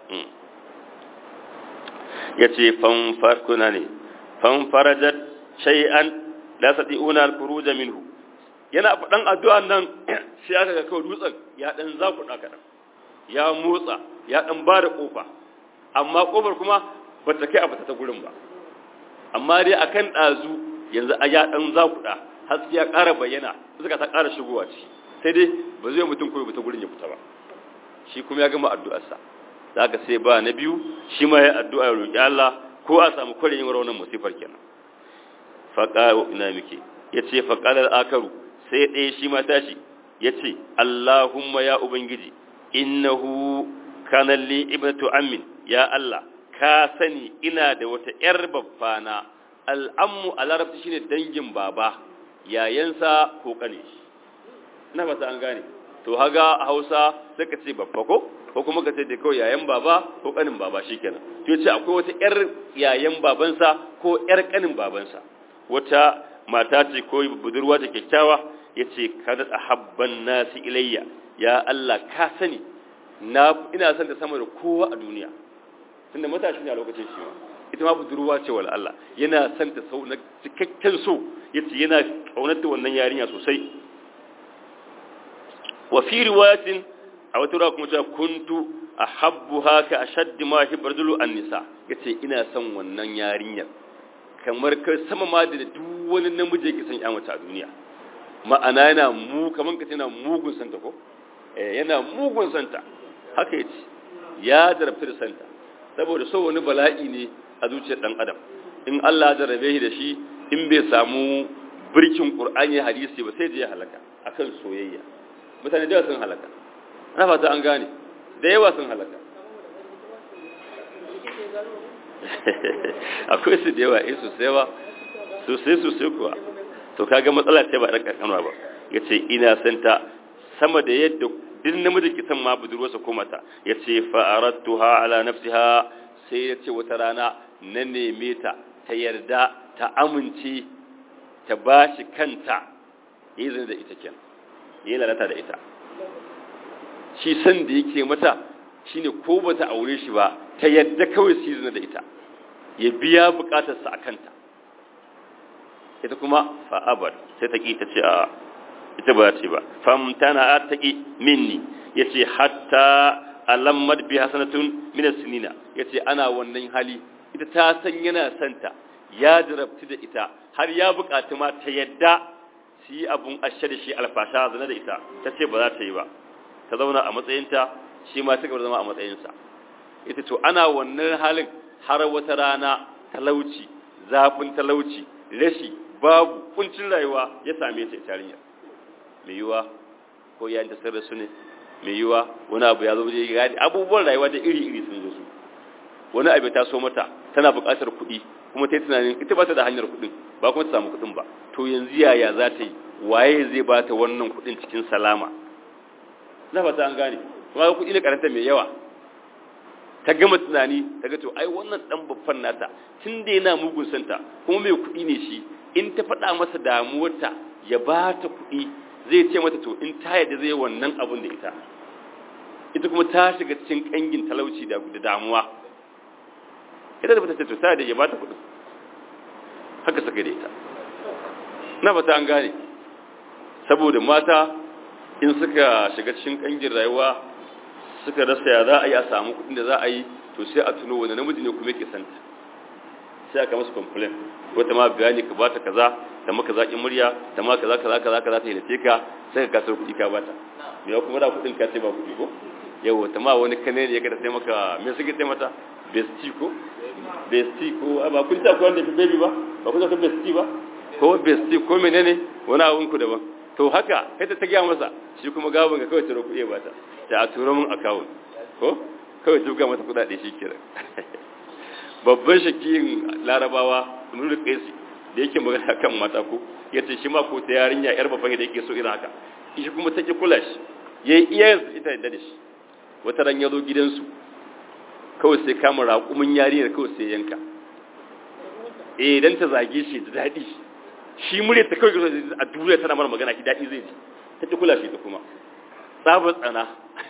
yace fan farkuna ne fan farajat shay'an la sati'una al-khuruj minhu yana faɗan addu'an nan sai aka ga kawai dutsen ya dan zakuɗa kaɗan ya motsa ya dan ba da ƙofa amma ƙofar kuma ba ta kai a fita ta gurin ba amma dai akan ɗazu yanzu a ya dan zakuɗa haske ya ƙara bayyana suka ta ƙara shigowa ciki sai dai ba zai mutum koyi ta gurin ya fita ba shi kuma ya gama addu'arsa za ka sai ba na biyu shi ma ya addu'a ya roƙi Allah ko a samu kwarin yin raunin musifar kenan faƙa ina muke ya ce faƙalar akaru sai ɗaya shi ma tashi ya ce Allahumma ya Ubangiji innahu kanalli ibnatu ammin ya Allah ka sani ina da wata ‘yar babbana al'ammu a larabci shine dangin baba yayansa ko ƙane shi ina fata an gane to haga hausa sai ka ce babba ko ko kuma ka ce da kawai yayan baba ko ƙanin baba shikenan to ce akwai wata ‘yar yayan babansa ko ‘yar ƙanin babansa wata mata ce ko budurwa ta kyakkyawa ya ce kada a habban nasi ilayya ya Allah ka sani na ina son ta sama da kowa a duniya tunda matashi ne a lokacin shi ma ita ma budurwa ce wal Allah yana son ta sau na cikakken so yace yana kaunarta wannan yarinya sosai wa fi riwayatin a wata ruwa kuma cewa kuntu ahabbuha ka ashaddi ma hibbardulu an-nisa yace ina son wannan yarinyar kamar kai sama ma da duk wani namiji yake son ya mace a duniya ma'ana yana mu kaman ka yana mugun santa ko eh yana mugun santa haka yace ya jarabta da santa saboda so wani bala'i ne a zuciyar dan adam in Allah ya jarabe shi da shi in bai samu birkin Qur'ani hadisi ba sai je ya halaka akan soyayya mutane da sun halaka ana fata an gane da yawa sun halaka akwai su da yawa in sosai ba sosai sosai kuwa to kaga matsala ce ba ɗan ƙanƙanwa ba ya ce ina santa sama da yadda duk namiji kisan ma budurwarsa ko mata ya ce fa'arattuha ala nafsiha sai ya ce wata rana na neme ta ta yarda ta amince ta ba shi kanta yi zane da ita kenan yi lalata da ita shi san da yake mata shine ko bata aure shi ba ta yadda kawai su yi da ita ya biya bukatarsa a kanta ita kuma fa'abar sai ta ƙi ta ce a ita ba ce ba famtana ta ƙi minni ya ce hatta alammar bi hasanatun minas sinina ya ce ana wannan hali ita ta san yana santa ya jarabci da ita har ya bukatu ma ta yadda su yi abun ashe da shi alfasha zane da ita ta ce ba za ta yi ba ta zauna a matsayinta shi ma ta gaba zama a matsayinsa ita to ana wannan halin har wata rana talauci zafin talauci rashi babu kuncin rayuwa ya same ta tarinya mai yiwa ko ya ta sarra su ne mai yiwa wani abu ya zo je gadi abubuwan rayuwa da iri iri sun zo su wani abu ta so mata tana buƙatar kuɗi kuma ta yi tunanin ita ba ta da hanyar kuɗin ba kuma ta samu kuɗin ba to yanzu yaya za ta yi waye zai ba ta wannan kuɗin cikin salama na fata an gane kuma kuɗi ne karanta mai yawa ta gama tunani ta ga to ai wannan dan babban nata tun da yana mugun santa kuma mai kuɗi ne shi in ta faɗa masa damuwarta ya ba ta kuɗi zai ce mata to in ta yadda zai wannan abun da ita ita kuma ta shiga cikin kangin talauci da damuwa ita da bata ce to ta da ya ba ta kuɗi haka saka da ita na fata an gane saboda mata in suka shiga cikin kangin rayuwa suka rasa ya za a yi a samu kudin da za a yi to sai a tuno wani namiji ne kuma yake santa sai aka masu complain wata ma bayani ka bata kaza ta maka zaƙin murya ta ma kaza kaza kaza kaza ta hilace ka sai ka kasar kuɗi ka bata me ya kuma da kuɗin ka ce ba kuɗi ko yau ta ma wani kane ne ya kada sai maka me suke sai mata besti ko besti ko ba kun ta ko wanda fi baby ba ba kun ta besti ba ko besti ko menene wani abun ku daban to haka kai ta gaya masa shi kuma gabon ga kawai turo kuɗi ba ta ta a turo min akawun ko kawai tuga mata kuɗaɗe shi kira babban shakiyin larabawa nuru kaisi da da yake magana kan mata ko ya ce shi ma ko ta yarinya yar babban da yake so irin haka shi kuma take kula shi yayi iyayen ita da shi wata ran ya zo gidansu kawai sai kama raƙumin yariyar kawai sai yanka eh dan ta zage shi da daɗi shi murya ta kawai a duniya tana mara magana shi daɗi zai ji ta ki kula shi ta kuma tsabar tsana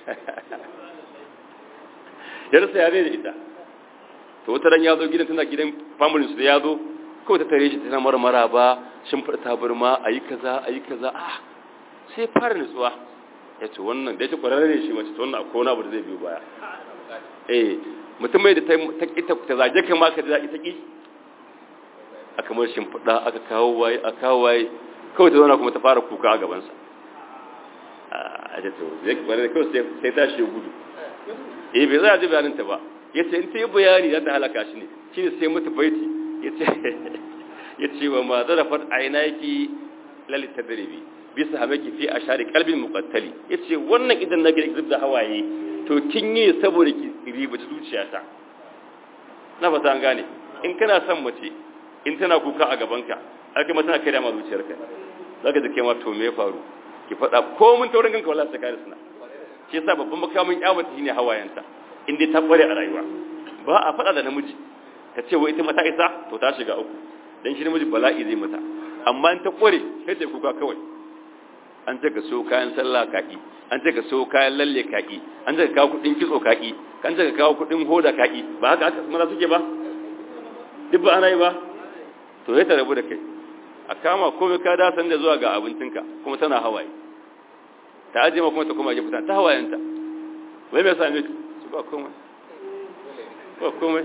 ya rasa yare da ita to wata ran ya zo gidan tana gidan family su da ya zo kawai ta tare shi tana mara mara ba shin fada tabarma ayi kaza ayi kaza ah sai fara nutsuwa ya ce wannan da ya ce kwararre ne shi mace to wannan akwai wani abu da zai biyo baya eh mutum mai da ta ƙi ta zage kai ma ka da ita ƙi a kamar shimfiɗa aka kawo waye a kawo waye kawai ta zauna kuma ta fara kuka a gabansa a da to zai bare da kawai sai ta shi gudu eh bai za a ji bayanin ta ba ya ce in ta yi bayani za ta halaka shi ne shi ne sai mutu baiti ya ce ya ce wa ma zarafat aina yake lalita darebi bisa hamaki fi a share kalbin muqattali ya ce wannan idan na gida da hawaye to kin yi saboda ki ribaci zuciyata na fata an gane in kana son mace in tana kuka a gabanka aka ma tana kai da ma zuciyarka zaka ji kai ma to me ya faru ki faɗa ko mun taurin kanka wallahi sai ka suna shi yasa babban makamin kyamata shine hawayenta in dai ta kware a rayuwa ba a faɗa da namiji ka ce wai ita mata isa to ta shiga uku dan shi namiji bala'i zai mata amma in ta kware sai ta kuka kawai an ce ka so kayan sallah kaki an ce ka so kayan lalle kaki an ce ka kawo kudin kitso kaki an ce ka kawo kudin hoda kaki ba haka aka maza suke ba duk ba ana yi ba to ya rabu da kai a kama komai ka da san da zuwa ga abincinka kuma tana hawaye ta aje ma kuma ta koma gefe ta hawayenta wai me yasa ne su ba komai ba komai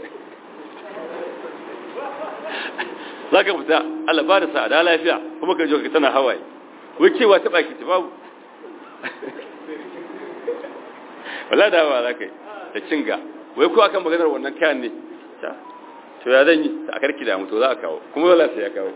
za ka fita Allah ba da sa'ada lafiya kuma ka je ka tana hawaye wai cewa ta baki ta babu wala da ba za ka yi da cinga wai ko akan maganar wannan kayan ne ta to ya zan yi a karki da mutu za a kawo kuma wala sai ya kawo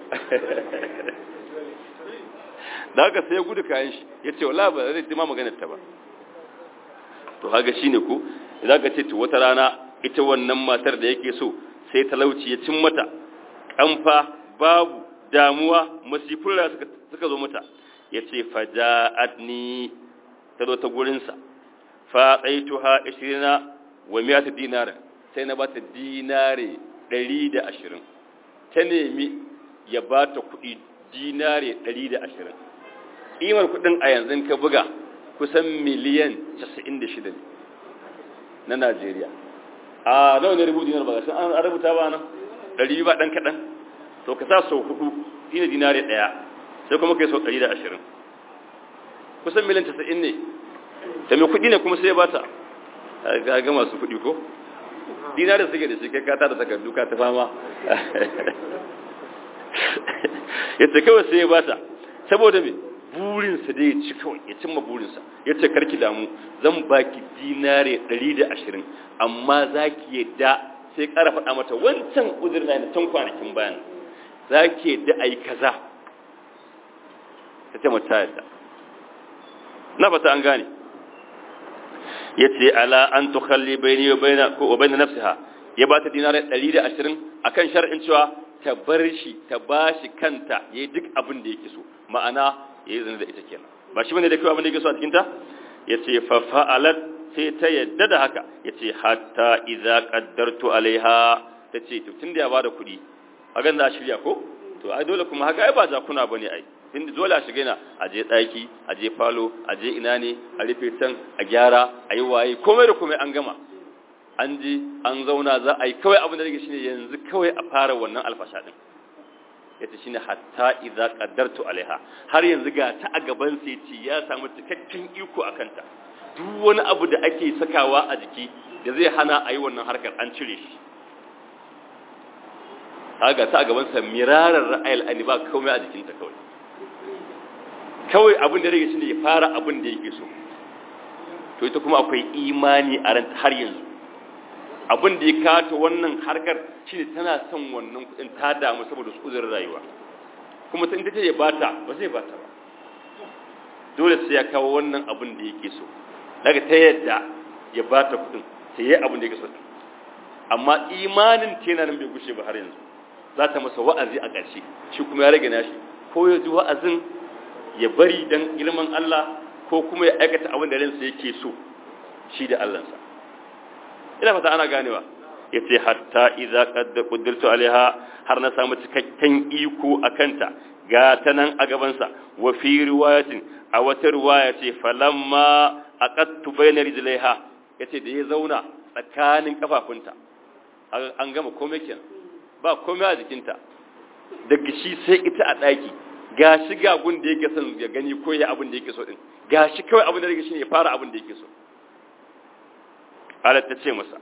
da haka sai ya gudu kayan shi ya ce wala ba zai ma maganar ta ba to haga shi ne ko idan ka ce to wata rana ita wannan matar da yake so sai talauci ya cin mata kamfa babu damuwa masifin da suka zo mata ya ce faja'adni ta zo ta gurinsa fa tsaituha ishirina wa miyata dinara sai na bata dinare ɗari da ashirin ta nemi ya bata kuɗi dinare ɗari da ashirin ƙimar kuɗin a yanzu ka buga kusan miliyan casa'in da shida ne na najeriya a nawa ne rubutu dinar ba ga an rubuta ba nan ɗari ba ɗan kaɗan to ka sa sau hudu shi ne dinare ɗaya sai kuma kai sau ɗari da ashirin kusan miliyan casa'in ne da mai kuɗi ne kuma sai ba ta ga masu kuɗi ko dinare suke da shi kai kata da takardu ka ta fama ya ce kawai sai ya ba ta saboda me burinsa dai ya ci kawai ya cimma burinsa ya ce karki damu zan baki dinare ɗari da ashirin amma za ki yadda sai ƙara faɗa mata wancan uzurin na can kwanakin bayan za ki yadda a yi kaza ta ce mata yadda na fata an gane ya ce ala an tukhalli bayni wa bayna ko wa bayna nafsiha ya ba ta dinare 120 akan shar'in cewa ta bar shi ta bashi kanta yayi duk abin da yake so ma'ana yayi zina da ita kenan ba shi bane da kai abin da yake so a cikin ta yace fa fa'alat sai ta yadda da haka yace hatta idza qaddartu alaiha tace to tunda ya bada kuɗi a ganda a shirya ko to ai dole kuma haka ai ba jakuna bane ai inda dole a shiga ina a je daki a je falo a je ina ne a rufe can a gyara a yi waye komai da komai an gama an ji an zauna za a yi kawai abin da rage shine yanzu kawai a fara wannan alfasha din yace shine hatta idza qaddartu alaiha har yanzu ga ta a gaban sai ce ya samu cikakken iko akan ta duk wani abu da ake sakawa a jiki da zai hana a yi wannan harkar an cire shi kaga ta a gaban sa mirarar ra'ayil ani ba komai a jikinta kawai kawai abin da rage shine ya fara abin da yake so to ita kuma akwai imani a ranta har yanzu abin da ya kata wannan harkar shine tana son wannan kudin ta damu saboda su uzurin rayuwa kuma sai ta ya bata ba zai bata ba dole sai ya kawo wannan abin da yake so daga ta yadda ya bata kudin sai ya abin da yake so amma imanin ta yana nan bai gushe ba har yanzu za ta masa wa'azi a ƙarshe shi kuma ya rage nashi ko ya ji wa'azin ya bari don girman Allah ko kuma ya aikata abin da ransa yake so shi da Allahnsa ina fata ana ganewa ya ce hatta iza kadda kudirtu alaiha har na samu cikakken iko a kanta ga ta nan a gabansa wa fi riwayatin a wata riwaya ce falamma aqattu bayna rijlaiha yace da ya zauna tsakanin kafafunta an gama komai kenan ba komai a jikinta daga shi sai ita a daki gashi ga gun da yake son ya gani ko ya abin da yake so din gashi kawai abin da yake shi ya fara abin da yake so qalat tace masa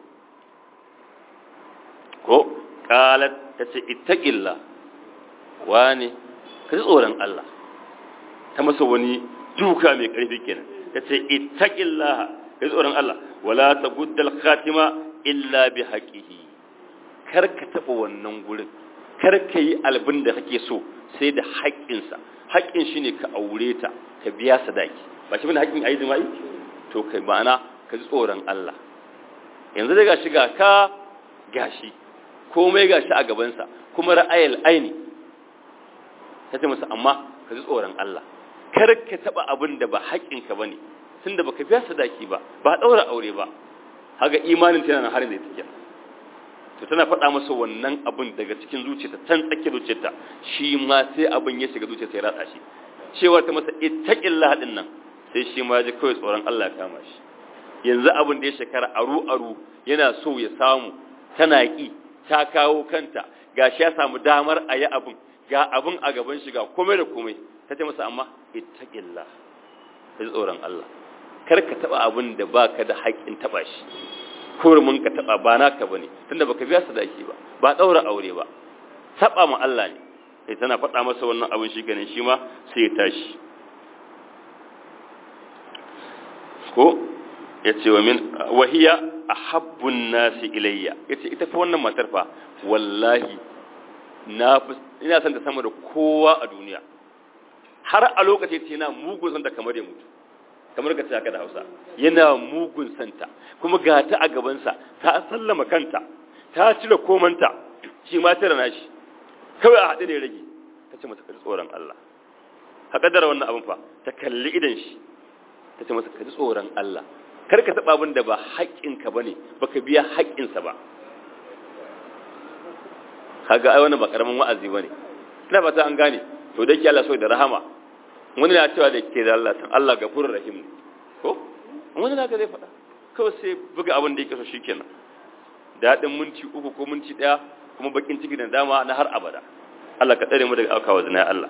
ko qalat tace ittaqilla wani ka tsoron Allah ta masa wani duka mai karfi kenan tace ittaqillaha ka tsoron Allah wala taguddal khatima illa bi haqqihi kar ka taba wannan gurin kar ka yi albin da kake so sai da haƙƙinsa haƙƙin shine ka aure ta ka biya sadaki ba shi bane haƙƙin ayi jima'i to kai ma'ana ka ji tsoron Allah yanzu dai gashi ga ka gashi komai gashi a gabansa kuma ra'ayil aini ta ce masa amma ka ji tsoron Allah kar ka taba abin da ba haƙƙinka bane tunda baka biya sadaki ba ba daura aure ba haga imanin tana nan harin da take to tana faɗa masa wannan abin daga cikin zuciyarta tan tsake zuciyarta shi ma sai abin ya shiga zuciyarsa ya ratsa shi cewa ta masa ittaqillah din nan sai shi ma ji kawai tsoron Allah ya kama shi yanzu abin da ya shekara aru aru yana so ya samu tana ki ta kawo kanta gashi ya samu damar a yi abin ga abin a gaban shi ga komai da komai ta ce masa amma ittaqillah ka ji tsoron Allah kar ka taba abin da baka da haƙƙin taba shi kurumin ka taba ba naka bane tunda baka biya sadaki ba ba daura aure ba taba mu Allah ne sai tana faɗa masa wannan abin shi ganin shi ma sai ya tashi ko yace wa min wahiya ahabbun nasi ilayya yace ita fa wannan matar fa wallahi na ina son ta sama da kowa a duniya har a lokacin ce yana mugun son ta kamar ya mutu kamar ka ce haka da Hausa yana mugun santa kuma ga ta a gabansa ta sallama kanta ta cire komanta shi ma tara nashi kawai a haɗe ne rage ta ce masa kaji tsoron Allah haka da wannan abin fa ta kalli idan shi ta ce masa kaji tsoron Allah kar ka taɓa abin da ba haƙƙinka ba ne ba ka biya haƙƙinsa ba kaga ai wannan ba ƙaramin wa'azi ba ne ina fata an gane to da ke Allah so da rahama wani na cewa da ke da Allah tan Allah gafurur rahim ne ko wani na ga zai faɗa kawai sai buga abin da yake so shikenan daɗin minti uku ko minti ɗaya kuma bakin ciki da dama na har abada Allah ka tsare mu daga aukawa zina ya Allah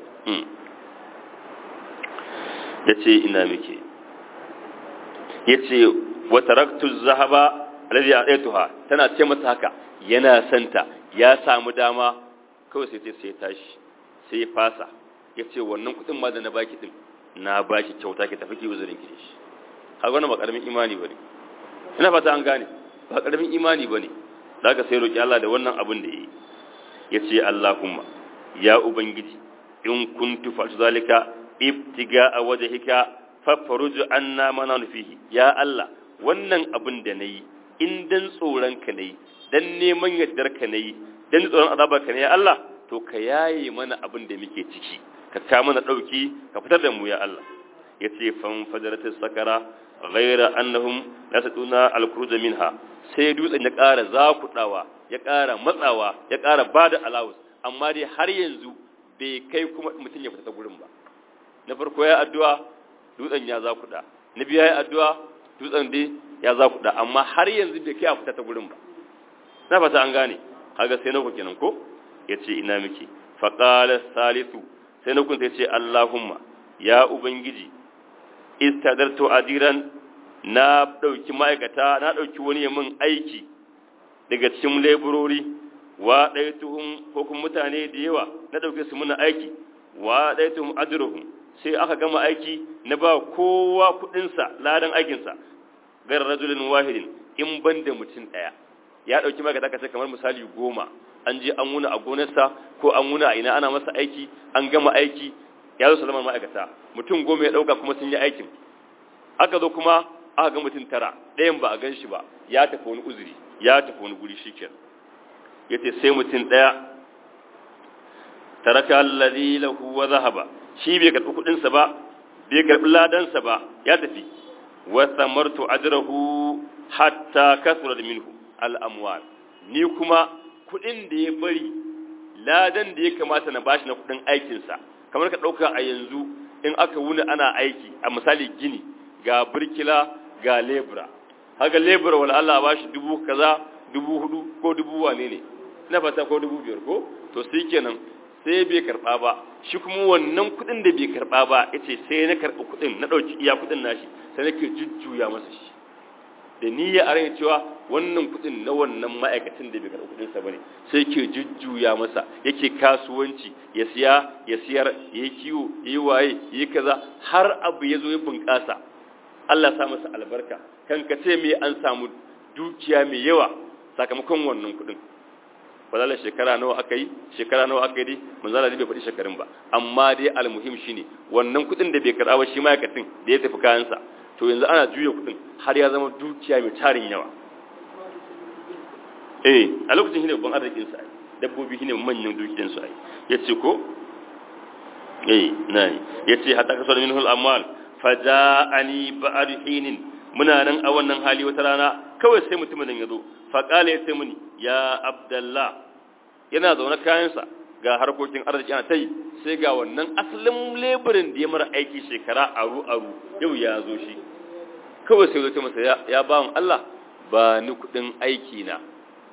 ya ce ina muke ya ce wa taraktu zahaba alladhi a'taytuha tana ce masa haka yana santa ya samu dama kawai sai sai tashi sai ya fasa ya ce wannan kudin ma da na baki din na baki kyauta ki tafi ki uzurin ki shi har wannan ba karamin imani bane ina fata an gane ba karamin imani bane zaka sai roki Allah da wannan abin da yayi yace Allahumma ya ubangiji in kuntu fa zalika ibtiga a wajhika fafaruj anna mana fihi ya Allah wannan abin da nayi in dan tsoron ka nayi dan neman yardar ka nayi dan tsoron azabar ka ne ya Allah to ka yaye mana abin da muke ciki ka ta mana dauki ka fitar da mu ya Allah yace fan fadaratis sakara ghaira annahum la taduna al-khuruj minha sai dutsen ya ƙara zakudawa ya ƙara matsawa ya ƙara bada alawus amma dai har yanzu bai kai kuma mutum ya fita ta gurin ba na farko ya addu'a dutsen ya zakuda na biya ya addu'a dutsen dai ya zakuda amma har yanzu bai kai a fita ta gurin ba na fata an gane kaga sai na ku kenan ko yace ina miki faqala salisu sai na kun sai ce Allahumma ya ubangiji istadartu adiran na dauki ma'aikata na dauki wani min aiki daga cikin laborori wa daituhum ko kuma mutane da yawa na dauke su muna aiki wa daituhum ajruhum sai aka gama aiki na ba kowa kudin sa ladan aikin sa gar rajulin wahidin in banda mutum daya ya dauki ma'aikata kace kamar misali goma an je an wuna a gonarsa ko an wuna a ina ana masa aiki an gama aiki ya zo salaman ma'aikata mutum goma ya ɗauka kuma sun yi aikin aka zo kuma aka ga mutum tara ɗayan ba a gan shi ba ya tafi wani uzuri ya tafi wani guri shi ya ce sai mutum ɗaya taraka alladhi lahu wa dhahaba shi bai karbi kudin sa ba bai karbi ladan sa ba ya tafi wa samartu ajrahu hatta kasura minhu al amwal ni kuma kudin da ya bari ladan da ya kamata na bashi na kudin aikin sa kamar ka dauka a yanzu in aka wuni ana aiki a misali gini ga birkila ga lebura haka lebura wala Allah ba shi dubu kaza dubu hudu ko dubu wane ne na fata ko dubu biyar ko to sai kenan sai bai karba ba shi kuma wannan kudin da bai karba ba yace sai na karba kudin na dauki iya kudin nashi sai nake jujjuya masa shi da niyya a rai cewa wannan kudin na wannan ma'aikacin da bai karba kudin sa bane sai ke jujjuya masa yake kasuwanci ya siya ya siyar yayi kiwo yayi waye yayi kaza har abu ya zo ya bunƙasa Allah sa masa albarka kan ka ce me an samu dukiya mai yawa sakamakon wannan kudin wala shekara nawa aka yi shekara nawa aka yi dai manzala bai faɗi shekarun ba amma dai almuhim shine wannan kudin da bai karɓa ba shi ma'aikacin da ya tafi kayansa to yanzu ana juya kudin har ya zama dukiya mai tarin yawa eh a lokacin shine babban arzikin sa dabbobi shine manyan dukiyan su ai yace ko eh nai yace hatta kasar minhu al-amwal faja'ani ba'd hinin muna nan a wannan hali wata rana kawai sai mutumin nan yazo fa qala yace muni ya abdullah yana zaune kayansa ga harkokin arziki ana tai sai ga wannan asalin leburin da ya mara aiki shekara aru aru yau ya zo shi kawai sai zo masa ya, ya ba Allah ba ni kudin aiki na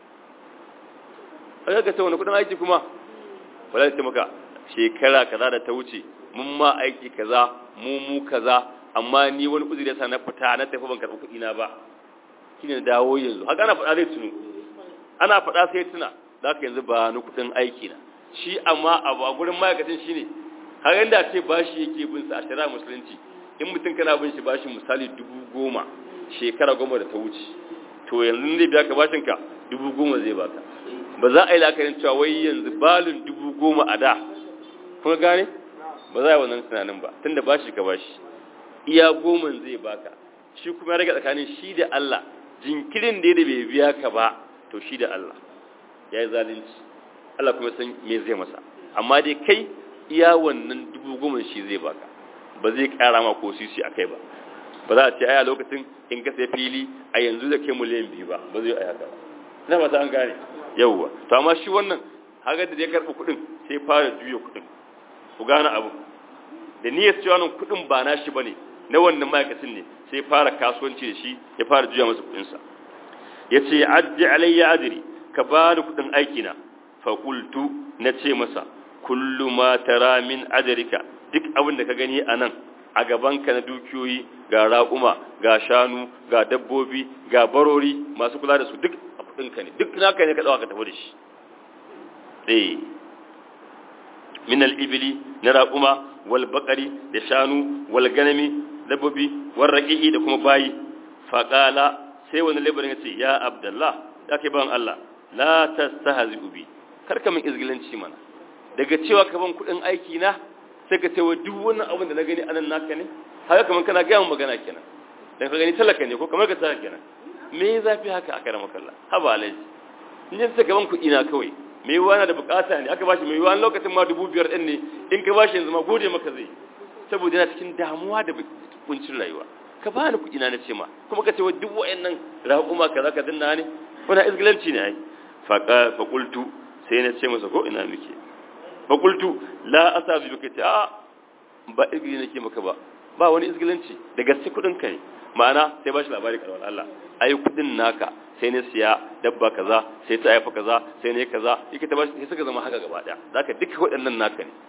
aka ka ce wani kudin aiki kuma wala ta maka shekara kaza da ta wuce mun ma aiki kaza mu mu kaza amma ni wani uzuri yasa na fita na tafi ban karɓi kuɗi na ba shine dawo yanzu haka ana faɗa zai tunu ana faɗa sai tuna za ka yanzu ba ni kuɗin aiki na shi amma abu a gurin ma'aikacin shine har yanda ce bashi yake bin sa a shari'a musulunci in mutum kana bin shi bashi misali dubu goma shekara goma da ta wuce to yanzu zai biya ka bashin ka dubu goma zai baka ba za a yi lakarin cewa wai yanzu balin dubu goma a da kuma gane ba za a yi wannan tunanin ba tun da bashi ka bashi iya goma zai baka shi kuma ya rage tsakanin shi da Allah jinkirin da ya bai biya ka ba to shi da Allah ya yi zalunci Allah kuma san me zai masa amma dai kai iya wannan dubu goma shi zai baka ba zai kara ma ko sisi a kai ba ba za a ce aya lokacin in ka sai fili a yanzu da kai miliyan biyu ba ba zai aya ba na ba ta an gane yawwa to amma shi wannan haka da ya karɓi kuɗin sai fara juya kuɗin ku gane abu da niyyar cewa nan kuɗin ba na shi bane na wannan ma'aikacin ne sai fara kasuwanci da shi ya fara juya masa kuɗinsa ya ce addi alayya adiri ka ba da kuɗin aikina faƙultu na ce masa kullu ma tara min ajarika duk abin da ka gani a nan a gabanka na dukiyoyi ga raƙuma ga shanu ga dabbobi ga barori masu kula da su duk a kuɗinka ne duk naka ne ka ɗawa ka tafi da shi ɗaya min al'ibili na raƙuma wal baƙari da shanu wal ganami dabbobi wal raƙi'i da kuma bayi faƙala sai wani labarin ya ce ya abdallah ya ke ban Allah la ta stahazi ubi karka min izgilanci mana daga cewa ka ban kuɗin aiki na sai ka ce wa duk wannan abin da na gani anan naka ne haka kamar kana gaya magana kenan dan ka gani talaka ne ko kamar ka talaka kenan me zafi haka aka rama kalla haba alaji in ji sai ka ban kuɗi na kawai me yiwuwa na da bukata ne aka bashi me yiwuwa lokacin ma dubu biyar ɗin ne in ka bashi yanzu ma gode maka zai saboda yana cikin damuwa da kuncin rayuwa ka ba ni kuɗi na na ce ma kuma ka ce wa duk wa'annan raƙuma kaza ka dinna ne wani izgilanci ne ai faqa faqultu sai na ce masa ko ina muke faqultu la asabi bika ta ba izgili nake maka ba ba wani izgilanci da gaske kuɗin ka ne ma'ana sai bashi labari karwar Allah ai kuɗin naka sai ne siya dabba kaza sai ta haifa kaza sai ne kaza yake ta bashi sai suka zama haka gaba daya zaka duka waɗannan naka ne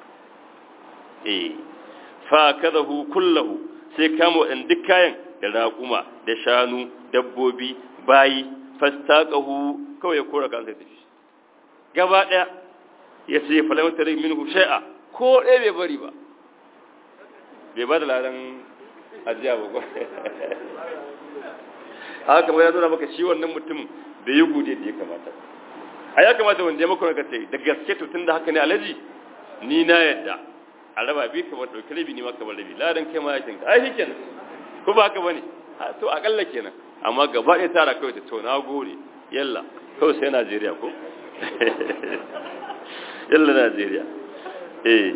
eh fa kadahu kullahu sai kama waɗanda duk kayan da raƙuma da shanu dabbobi bayi fastaqahu kawai ya kora kansa tafi gaba daya ya ce falamatar minhu shay'a ko ɗaya bai bari ba bai ba da ladan ajiya ba haka kamar ya nuna maka shi wannan mutum bai yi gode da ya kamata a ya kamata wanda ya maka ka ce da gaske to tun da haka ne alaji ni na yadda a raba bi kamar ɗauki rabi ni ma kamar rabi ladan kai ma ya kinka ai shi kenan ko ba haka bane to akalla kenan amma gaba ɗaya tara kawai ta to na gode yalla kawai sai Najeriya ko yalla Najeriya eh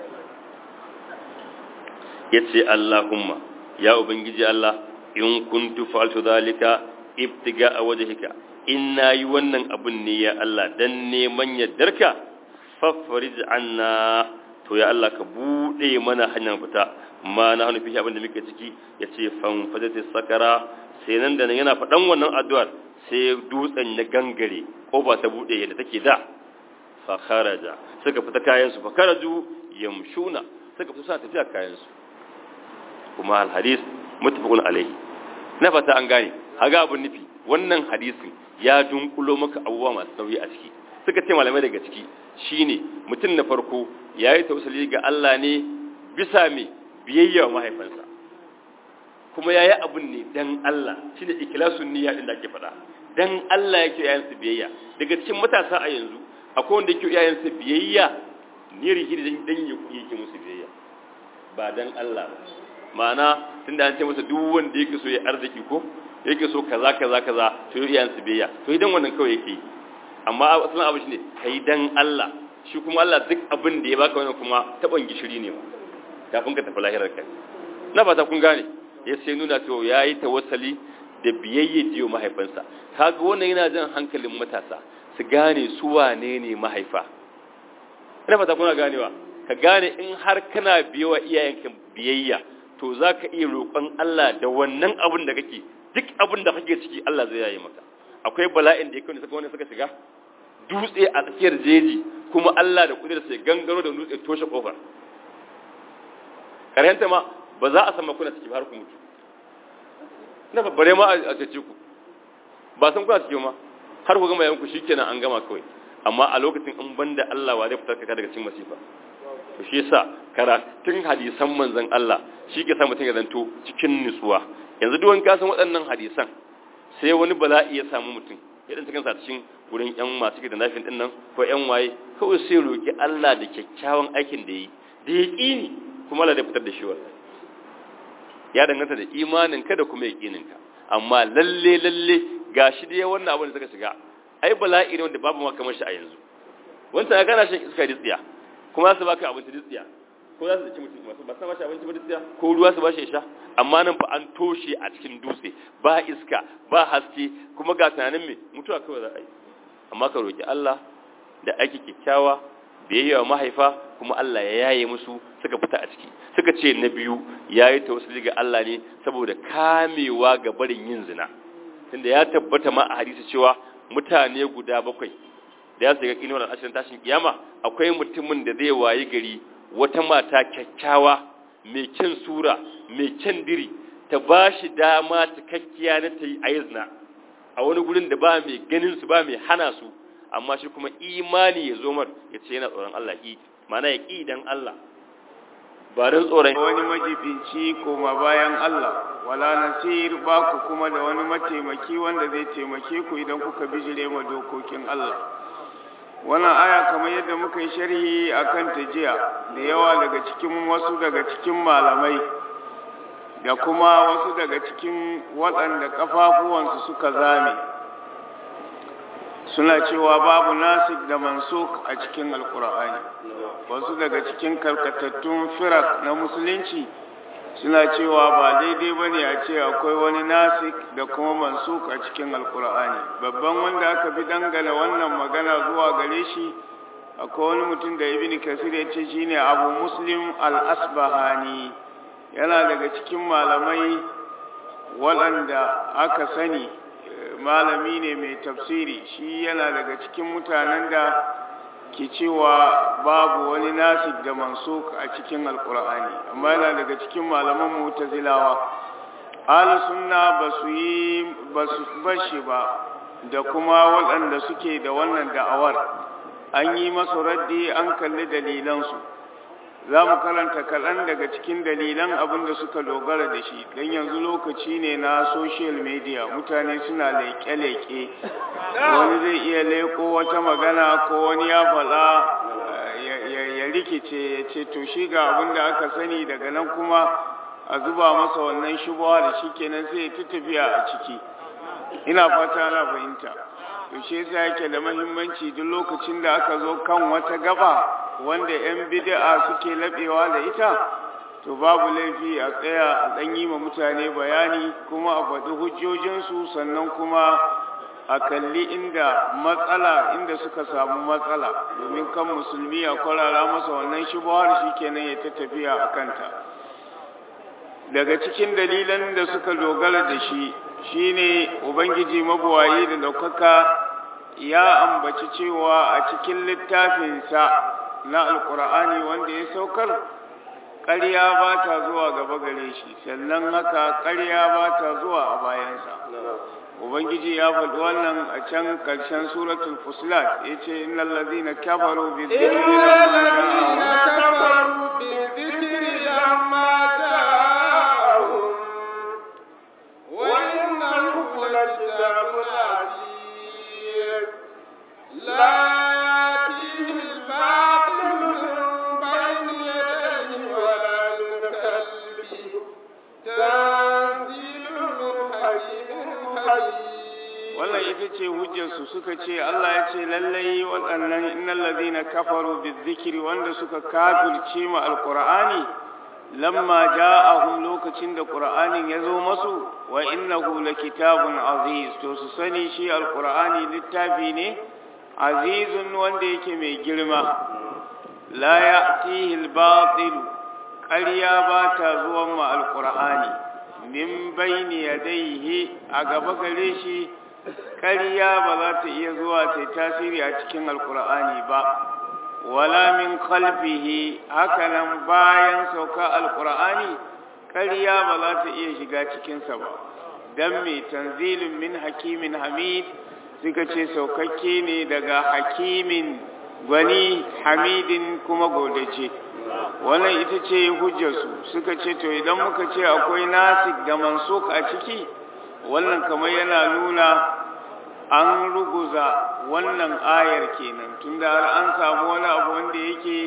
yace Allahumma ya ubangiji Allah in kuntu fa'altu zalika ibtiga a wajhika in nayi wannan abun ne ya Allah dan neman yaddarka fafarij anna to ya Allah ka bude mana hanyar fita ma na hannu fi abin da muke ciki yace fan fadati sakara sai nan da nan yana faɗan wannan addu'ar sai dutsen na gangare kofa ta bude yadda take da fa kharaja suka fita kayan su fa kharaju yamshuna suka fita suna tafiya kayan su kuma al hadis muttafaqun alaihi na fata an gane haga abun nufi wannan hadisin ya dunkulo maka abubuwa masu nauyi a ciki suka ce malamai daga ciki shine mutum na farko yayi tausali ga Allah ne bisa me biyayya wa mahaifansa kuma yayi abun ne dan Allah shine ikhlasun niyya din da ake faɗa dan Allah yake yayin su biyayya daga cikin matasa a yanzu akwai wanda yake yayin su biyayya ne rihi dan dan yake musu biyayya ba dan Allah ba ma'ana tunda an ce masa duk wanda yake so ya arziki ko yake so kaza kaza kaza to yi iyayen su biyayya to idan wannan kawai yake amma asalin abu shine kai dan Allah shi kuma Allah duk abin da ya baka wannan kuma taban gishiri ne kafin ka tafi lahirar kai na fata kun gane ya sai nuna to yayi tawassali da biyayya jiyo mahaifansa kaga wannan yana jan hankalin matasa su gane su wane ne mahaifa ina fata kuna ganewa ka gane in har kana biyawa iyayenka biyayya to za ka iya roƙon Allah da wannan abin da kake duk abin da kake ciki Allah zai yayi maka akwai bala'in da ya kawai suka wani suka shiga dutse a tsakiyar jeji kuma Allah da kudir sai gangaro da dutse toshe kofar karhenta ma ba za a san kuna ciki har ku mutu na babbare ma a cece ku ba san kuna ciki ma har ku gama yanku shikenan an gama kawai amma a lokacin in banda Allah wa zai fitar ka daga cikin masifa to shi yasa karatun hadisan manzon Allah shi ke sa mutum ya zanto cikin nutsuwa yanzu duk wani ka san waɗannan hadisan sai wani bala'i ya samu mutum ya dan cikin sa cikin gurin yan masu da nafin din nan ko yan waye kawai sai roki Allah da kyakkyawan aikin da yi da yaqini kuma Allah zai fitar da shi wallahi ya danganta da imanin ka da kuma yaqinin ka amma lalle lalle gashi dai wannan abin da suka shiga ai bala'i ne wanda babu ma kamar shi a yanzu wanda ya gana shan iska da tsiya kuma su baka abinci da tsiya ko za su ci mutum masu ba su ba shi abinci ba da tsiya ko ruwa su ba shi sha amma nan fa an toshe a cikin dutse ba iska ba haske kuma ga tunanin me mutuwa kawai za a yi amma ka roki Allah da aiki kyakkyawa biyayya wa mahaifa kuma Allah ya yaye musu suka fita a ciki suka ce na biyu yayi tawassuli ga Allah ne saboda kamewa ga barin yin zina tunda ya tabbata ma a hadisi cewa mutane guda bakwai da ya shiga kinuwar ashirin tashin kiyama akwai mutumin da zai wayi gari wata mata kyakkyawa mai kyan sura mai kyan diri ta ba shi dama cikakkiya na ta yi aizna a wani gurin da ba mai ganin su ba mai hana su amma shi kuma imani ya zo mar ya ce yana tsoron Allah ki mana ya ki dan Allah ba don tsoron wani majibinci koma bayan Allah wala nasir ba ku kuma da wani mataimaki wanda zai taimake ku idan kuka bijire ma dokokin Allah wannan aya kamar yadda muka yi sharhi akan ta jiya da yawa daga cikin wasu daga cikin malamai da kuma wasu daga cikin waɗanda ƙafafuwansu suka zame suna cewa babu nasik da mansuk a cikin alkur'ani wasu daga cikin karkatattun firak na musulunci suna cewa ba daidai ba ne a ce akwai wani nasik da kuma mansuk a cikin alkur'ani babban wanda aka fi dangana wannan magana zuwa gare shi akwai wani mutum da ibn kasir ya ce shine abu muslim al-asbahani yana daga cikin malamai waɗanda aka sani malami ne mai tafsiri shi yana daga cikin mutanen da ke cewa babu wani nasik da mansuk a cikin alkur'ani amma yana daga cikin malaman mutazilawa ahli sunna ba su yi ba su bashi ba da kuma waɗanda suke da wannan da'awar an yi masu raddi an kalli dalilansu za mu karanta kaɗan daga cikin dalilan abin da suka dogara da shi don yanzu lokaci ne na social media mutane suna leƙe-leƙe wani zai iya leƙo wata magana ko wani ya faɗa ya rikice ya ce to shi ga abin da aka sani daga nan kuma a zuba masa wannan shubuwa da shi kenan sai ya tafiya a ciki ina fata na fahimta to shi yasa yake da muhimmanci duk lokacin da aka zo kan wata gaba wanda 'yan bid'a suke laɓewa da ita to babu laifi a tsaya a ɗan yi ma mutane bayani kuma a faɗi hujjojinsu sannan kuma a kalli inda matsala inda suka samu matsala domin kan musulmi a kwarara masa wannan shubuhar shi kenan ya ta tafiya a kanta daga cikin dalilan da suka dogara da shi shine ubangiji mabuwayi da ɗaukaka ya ambaci cewa a cikin littafinsa na alkur'ani wanda ya saukar ƙarya ba ta zuwa gaba gare shi sannan haka ƙarya ba ta zuwa a bayansa ubangiji ya faɗi wannan a can ƙarshen suratul fusilat ya ce innal ladina kafaru bi dhikri lamma ja'ahum wa innahu lakitabun aziz la ya'tihi al-batil min bayni yadayhi wa la min khalfihi tanzilun min hakimin wannan ita ce hujjarsu suka ce Allah ya ce lallai waɗannan innal ladina kafaru bizikri wanda suka kafirce ma alqur'ani lamma ja'ahum lokacin da qur'anin ya zo masu wa innahu lakitabun aziz to su sani shi alqur'ani littafi ne azizun wanda yake mai girma la ya'tihi al-batil ƙarya ba ta zuwan ma alqur'ani min bayni yadayhi a gaba gare shi ƙarya ba za ta iya zuwa ta tasiri a cikin alkur'ani ba wala min khalfihi hakanan bayan sauka alkur'ani ƙarya ba za ta iya shiga cikinsa ba dan mai tanzilin min hakimin hamid suka ce saukakke ne daga hakimin gwani hamidin kuma godace wannan ita ce hujjarsu suka ce to idan muka ce akwai nasik da mansuk a ciki wannan kamar yana nuna an ruguza wannan ayar kenan tunda har an samu wani abu wanda yake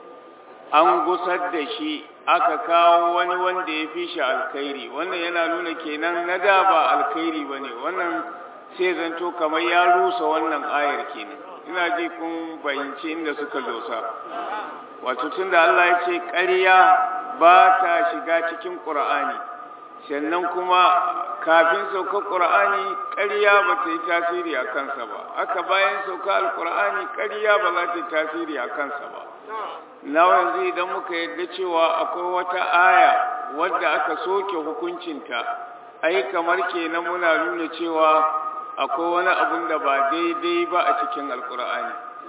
an gusar da shi aka kawo wani wanda ya fi shi alkhairi wannan yana nuna kenan na da ba alkhairi ba ne wannan sai zanto kamar ya rusa wannan ayar kenan ina ji kun fahimci inda suka dosa wato tunda Allah ya ce ƙarya ba ta shiga cikin ƙur'ani sannan kuma kafin sauka ƙur'ani ƙarya ba ta yi tasiri a kansa ba aka bayan sauka alƙur'ani ƙarya ba za ta yi tasiri a kansa ba na yanzu idan muka yadda cewa akwai wata aya wadda aka soke hukuncinta ai kamar kenan muna nuna cewa akwai wani abun da ba daidai ba a cikin alƙur'ani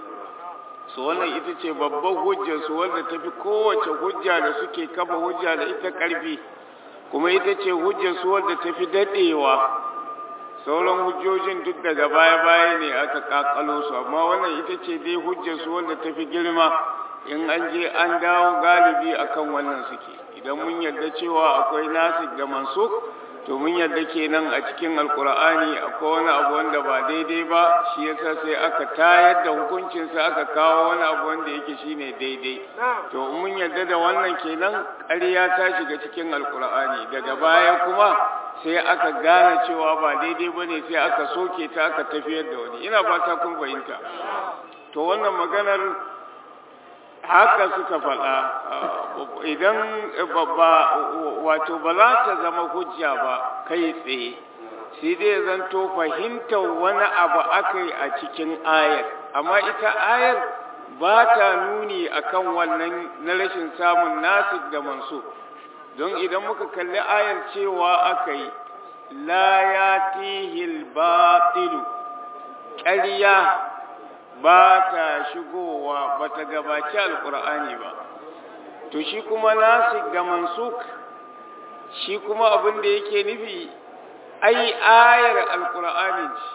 su wannan ita ce babban hujjar su wanda tafi kowace hujja da suke kafa hujja da ita ƙarfi kuma ita ce hujjar su wadda tafi dadewa sauran hujjojin duk daga baya-baya ne aka kakalo su amma wannan ita ce dai hujjar su wadda tafi girma in an je an dawo galibi akan wannan suke idan mun yarda cewa akwai nasik da mansuk to mun yarda kenan a cikin alkur'ani akwai wani abu wanda ba daidai ba shi yasa sai aka tayar da hukuncinsa aka kawo wani abu wanda yake shine daidai to mun yarda da wannan kenan ƙarya ta shiga cikin alkur'ani daga baya kuma sai aka gane cewa ba daidai ba ne sai aka soke ta aka tafiyar da wani ina fata kun fahimta to wannan maganar haka suka faɗa idan babba wato ba za ta zama hujja ba kai tsaye sai dai zanto fahimtar wani abu aka yi a cikin ayar amma ita ayar ba ta nuni akan wannan na rashin samun nasik da manso don idan muka kalli ayar cewa aka yi la ya tihil batilu ƙarya ba ta shigowa ba ta gabaci alkur'ani ba to shi kuma nasik da mansuk shi kuma abin da yake nufi ai ayar alkur'ani ce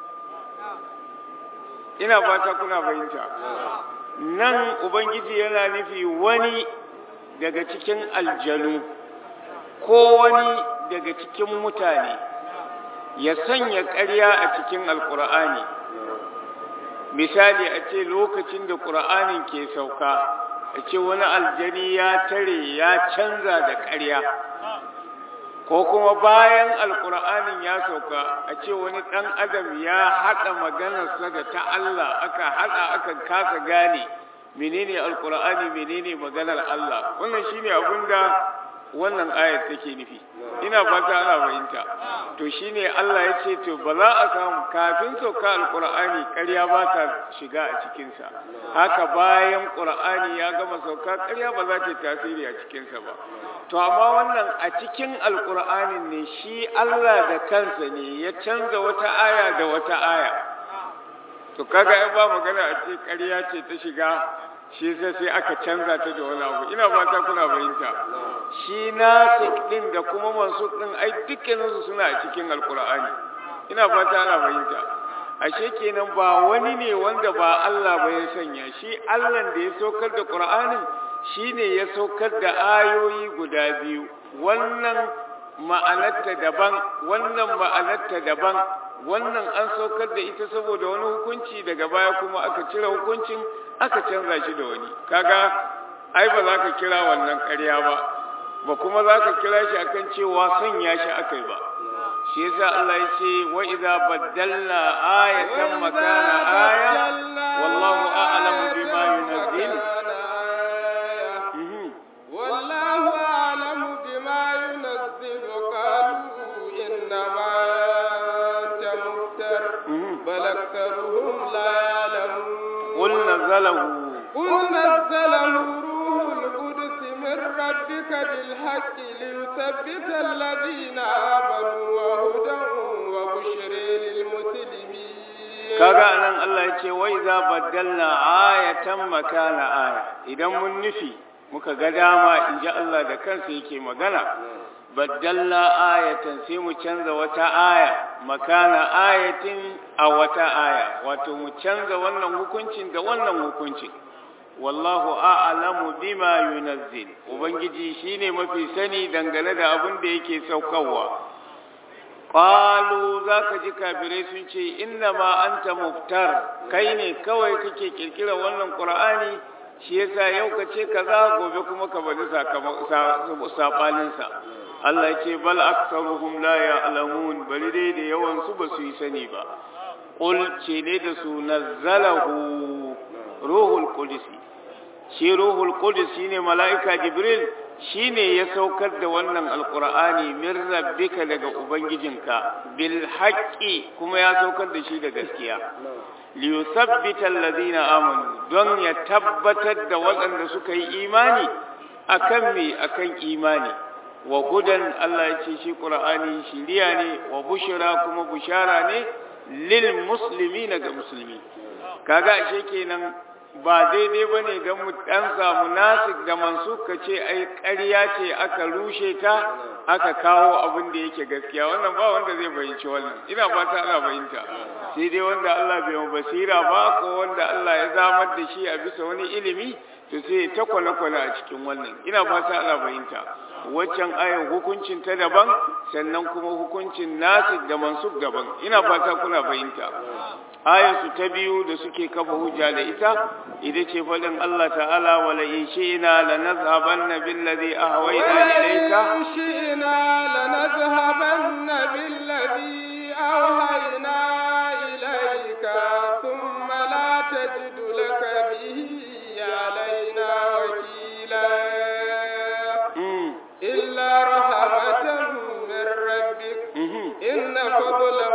ina fata kuna fahimta nan ubangiji yana nufi wani daga cikin aljanu ko wani daga cikin mutane ya sanya ƙarya a cikin alkur'ani misali a ce lokacin da ƙura'anin ke sauka a ce wani aljani ya tare ya canza da ƙarya ko kuma bayan alƙura'anin ya sauka a ce wani ɗan adam ya haɗa maganarsa da ta Allah aka haɗa aka kasa gane menene alqur'ani menene maganar Allah wannan shine abinda wannan ayat take nufi ina fata ana fahimta to shine Allah ya ce to ba za a samu kafin sauka alqur'ani ƙarya ba ta shiga a cikin sa haka bayan qur'ani ya gama sauka ƙarya ba za ta tasiri a cikin sa ba to amma wannan a cikin alqur'anin ne shi Allah da kansa ne ya canza wata aya da wata aya to kaga ai ba magana a ce ƙarya ce ta shiga shi sai sai aka canza ta da wani abu ina fata kuna fahimta shi nasik din da kuma mansuk din ai dukkaninsu suna a cikin alkur'ani ina fata ana fahimta ashe kenan ba wani ne wanda ba Allah ba ya sanya shi Allah da ya saukar da Qur'anin shine ya saukar da ayoyi guda biyu wannan ma'anarta daban wannan ma'anarta daban wannan an saukar da ita saboda wani hukunci daga baya kuma aka cire hukuncin aka canza shi da wani kaga ai ba za ka kira wannan ƙarya ba ba kuma za ka kira shi akan cewa sanya shi akai ba shi yasa Allah ya ce wa idza baddalna ayatan makana aya wallahu a'lamu bima yunazzil والله أعلم بما ينزل قالوا إنما أنت مفتر بل أكثرهم لا يعلمون قل نزله قل نزله روح القدس من ربك بالحق ليثبت الذين آمنوا وهدى وبشر للمسلمين kaga anan Allah ya ce wai za baddalna ayatan makana aya idan mun nufi muka ga dama in ji Allah da kansa yake magana baddalna ayatan sai mu canza wata aya makana ayatin a wata aya wato mu canza wannan hukuncin da wannan hukuncin wallahu a'lamu bima yunazzil ubangiji shine mafi sani dangane da abin da yake saukarwa qalu zaka ji kafirai sun ce inna ma anta muftar kai ne kawai kake kirkira wannan qur'ani shi yasa yau ka ce kaza gobe kuma ka bari sakamakon sabanin sa Allah ya ce bal aktsaruhum la ya'lamun bari dai da yawan su ba su yi sani ba qul ce ne da su nazzalahu ruhul qudus shi ruhul qudus shine mala'ika jibril shine ya saukar da wannan alqur'ani min rabbika daga ubangijinka bil haqqi kuma ya saukar da shi da gaskiya li yuthabbita alladhina amanu don ya tabbatar da waɗanda suka yi imani akan me akan imani wa gudan Allah ya ce shi qur'ani shiriya ne wa bushra kuma bushara ne lil muslimina ga musulmi kaga ashe kenan ba daidai ba ne don mu ɗan samu nasik da mansuk ka ce ai ƙarya ce aka rushe ta aka kawo abin da yake gaskiya wannan ba wanda zai fahimci wannan ina fata ana fahimta sai dai wanda Allah bai mu basira ba ko wanda Allah ya zamar da shi a bisa wani ilimi to sai ta kwale-kwale a cikin wannan ina fata ana fahimta waccan ayan hukuncin ta daban sannan kuma hukuncin nasik da mansuk daban ina fata kuna fahimta ayatu ta biyu da suke kafa hujja da ita ita ce faɗin Allah ta'ala wala in shi'na lanazhabanna billadhi ahwayna ilayka ولئن شئنا لنذهبن بالذي أوحينا إليك ثم لا تجد لك